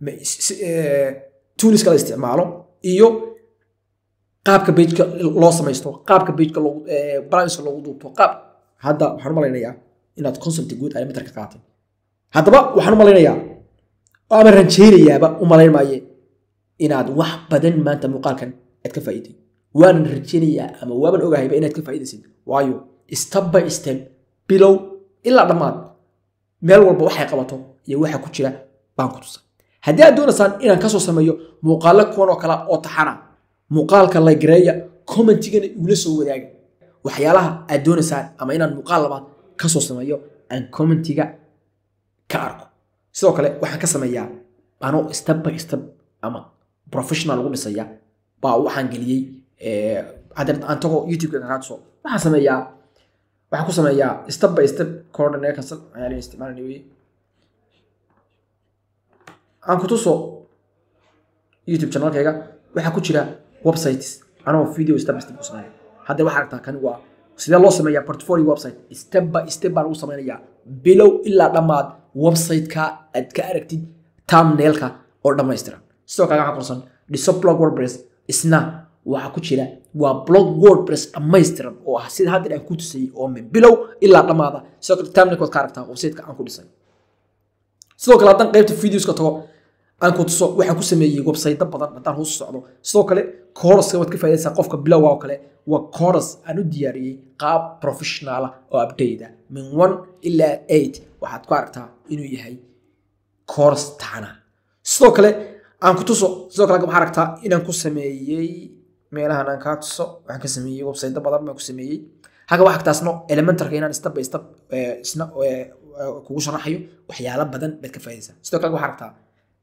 tuuniska la isticmaalo iyo qaabka bejka loo samaysto qaabka bejka balance loogu duubto qaab hadda waxaan u malaynayaa inaad concept guud elemental ka qaatay haddaba waxaan u malaynayaa ama rajaynayaaba u malayn maaye inaad wax badan maanta muuqaalkan aad ka faa'iiday waanan rajaynayaa ama waaban ogahayba inaad ka faa'iidaysid waayo step by step bilow ilaa dhammaad meel walba waxay qabato iyo waxa ku jira baan ku tusa haddii aad doonaysaan inaan kasoo sameeyo muuqaalo kuwan oo kale oo taxana muuqaalka laygareeya commentigana igula soo wadaaga waxyaalaha aad doonaysaan ama inaan muuqaal labaad kasoo sameeyo aan commentiga ka arko sidoo kale waxaan ka sameeyaa anoo step by step ama professional ugu dhisaya baa waxaan geliyey hadeer aan tago youtube-ka kagaa tuso waxaan sameeyaa waxaan ku sameeyaa step by step coordinate castle ayaan isticmaalani weye aan ku tuso youtube channelkayga waxaa ku jira websites anoo video step by step ku sameeya hadda waxaa aragtaa kani waa sidee loo sameeyaa portfolio website step by step baan ugu sameynayaa bilow ilaa dhammaad website-ka aad ka aragtid thumbnailka oo dhammaystiran sidoo kale waxaa qorsan dhiso blog wordpress isna waxaa ku jira waa blog wordpress dhammaystiran oo ah sida hadda aan ku tusayay oo min bilow ilaa dhammaada sidoo kale thumbnailkood ka aragtaa website-ka aan ku dhisay sidoo kale haddaan qaybta videoska tago aan ku tuso waxaa ku sameeyey website badan haddaan hoos socdo sidoo kale kooraska waad ka faa'idaysaa qofka bilowga oo kale waa kooras aan u diyaariyey qaab professionaala oo update ah min one ilaa eight waxaad ku aragtaa inuu yahay kooras taxana sidoo kale aan ku tuso sidoo kale waxaa aragtaa inaan ku sameeyey meelahan aan kaa tuso waxaan ka sameeyey website badan baan ku sameeyey haga waxaa taasno elementarka inaan step by step isna kugu sharaxayo waxyaalo badan baad ka faa'idaysaa sidoo kale waxaa aragtaa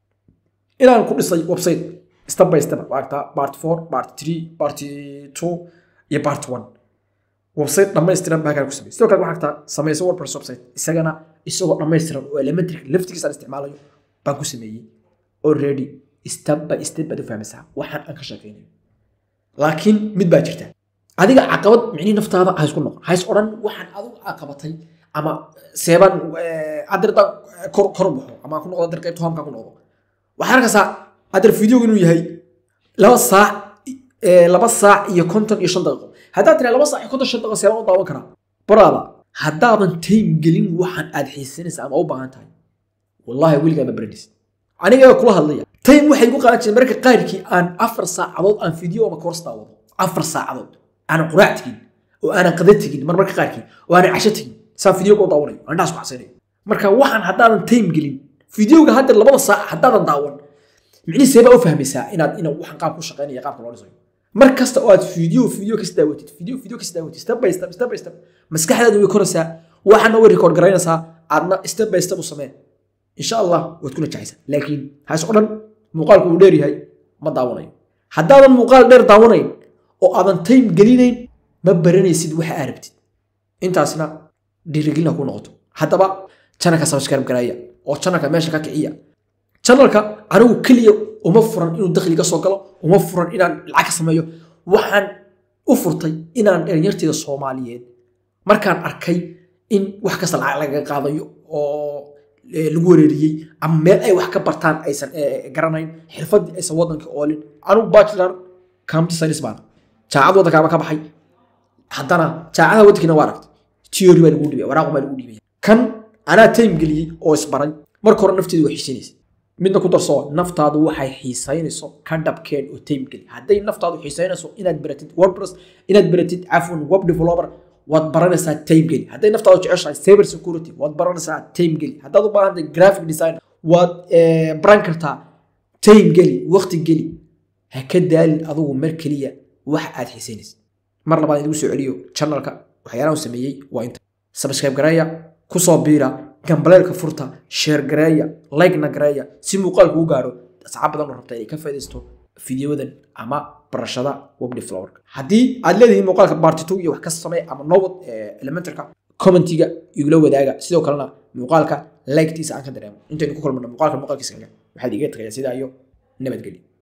inaan ku dhisay website step by step waa aragtaa part four part three part two iyo part one website dhammaystiran baa kaa ku sameeyey sidoo kale waxaa aragtaa samayso wordpress website isagana isagoo dhammaystiran oo elementary laftigiisa aan isticmaalayo baan ku sameeyey already step by step baad u fahmaysaa waxaan aan ka sheekaynayo laakiin mid baa jirta adiga caqabad micnihi naftaada ha isku noqon ha is odhan waxaan adigu caqabatay ama seebaan adirda kor kor u baxo ama ku noqdo adir qaybta hoomka ku noqdo waxaan arkaysaa adir videogu inuu yahay laba saac laba saac iyo konton iyo shan daqiiqo haddaad tiraa laba saac iyo konton shan daqiiqo seebaan u daawan karaa baraada haddaadan time gelin waxaan aad xiisanaysa ama u baahan tahay wallahi weligaa ma baranaysid aniga kula hadlaya time waxay igu qaadan jireen marka qaarkii aan afar saacadood aan video ama course daawado afar saacadood aanan quraac tegin oo aanan qada tegin marmarka qaarkii oo aanan casho tegin saan video ku daawanayo aan dhaas ku xasanayo marka waxaan haddaadan time gelin videoga hadda labada saac haddaadan daawan micnihi seebaa u fahmaysaa inaad ina waxaan qaab ku shaqeynaya qaabka loo dhisayo mar kasta oo aad video video kas daawatid video video kas daawatid step by step step by step maskaxdaada way koraysaa waxaana way record garaynaysaa aadna step by step u samee insha allah waad ku najaxaysaa laakiin haas o dhan muuqaalku uu dheer yahay ma daawanayo haddaadan muuqaal dheer daawanayn oo aadan time gelinayn ma baranaysid waxa aa rabtid intaasna dhiirigelina ku noqoto haddaba janalka subscribe garaya oo janalka meesha ka kiciya janalka anigu keliya uma furan inuu dakhli ka soo galo uma furan inaan lacag ka sameeyo waxaan u furtay inaan dhalinyarteeda soomaaliyeed markaan arkay in wax kasta lacag lagaga qaadayo oo lagu wareeriyey ama meel ay wax ka bartaan aysan garanayn xirfadii aysan wadanka oolin anugu bachelor computer science baan jaacad waddankaaba ka baxay haddana jaacadaha waddankiina waa aragtay theory baa lagu dhibaya waraaq baa lagu dhibaya kan anaa time geliyey oo isbaray marka hore nafteedu waa xiisaynaysa midna ku darso naftaadu waxay xiisaynayso ka dhabkeen oo time geli hadday naftaadu xiisaynayso inaad baratid wordpress inaad baratid cafwan web developer waad baranaysaa time geli hadday naftaadu jeceshahay cyber security waad baranaysaa time geli haddaad u baahantahay graphic design waad baran kartaa time geli waqti geli ha ka daalin adugu mar keliya wax aad xiisaynaysa mar labaad idigu soo celiyo channelka waxyaalaha uu sameeyey waa inta subscribe gareeya kusoo biira gambaleelka furta sheer gareeya like-na gareeya si muuqaalku u gaaro asxaab badan oo rabta inay ka faaidaysto fideowadan ama barashada web developerka haddii aad leedihiin muuqaalka party two iyo wax ka samee ama nowad elementarka commentiga igula wadaaga sidoo kalena muuqaalka like-tiisa aan ka dareemo intaynu ku kulmano muuqaalka muuqaalkiisa kaga waxaad iga tagayaa sidaa iyo nabadgelyo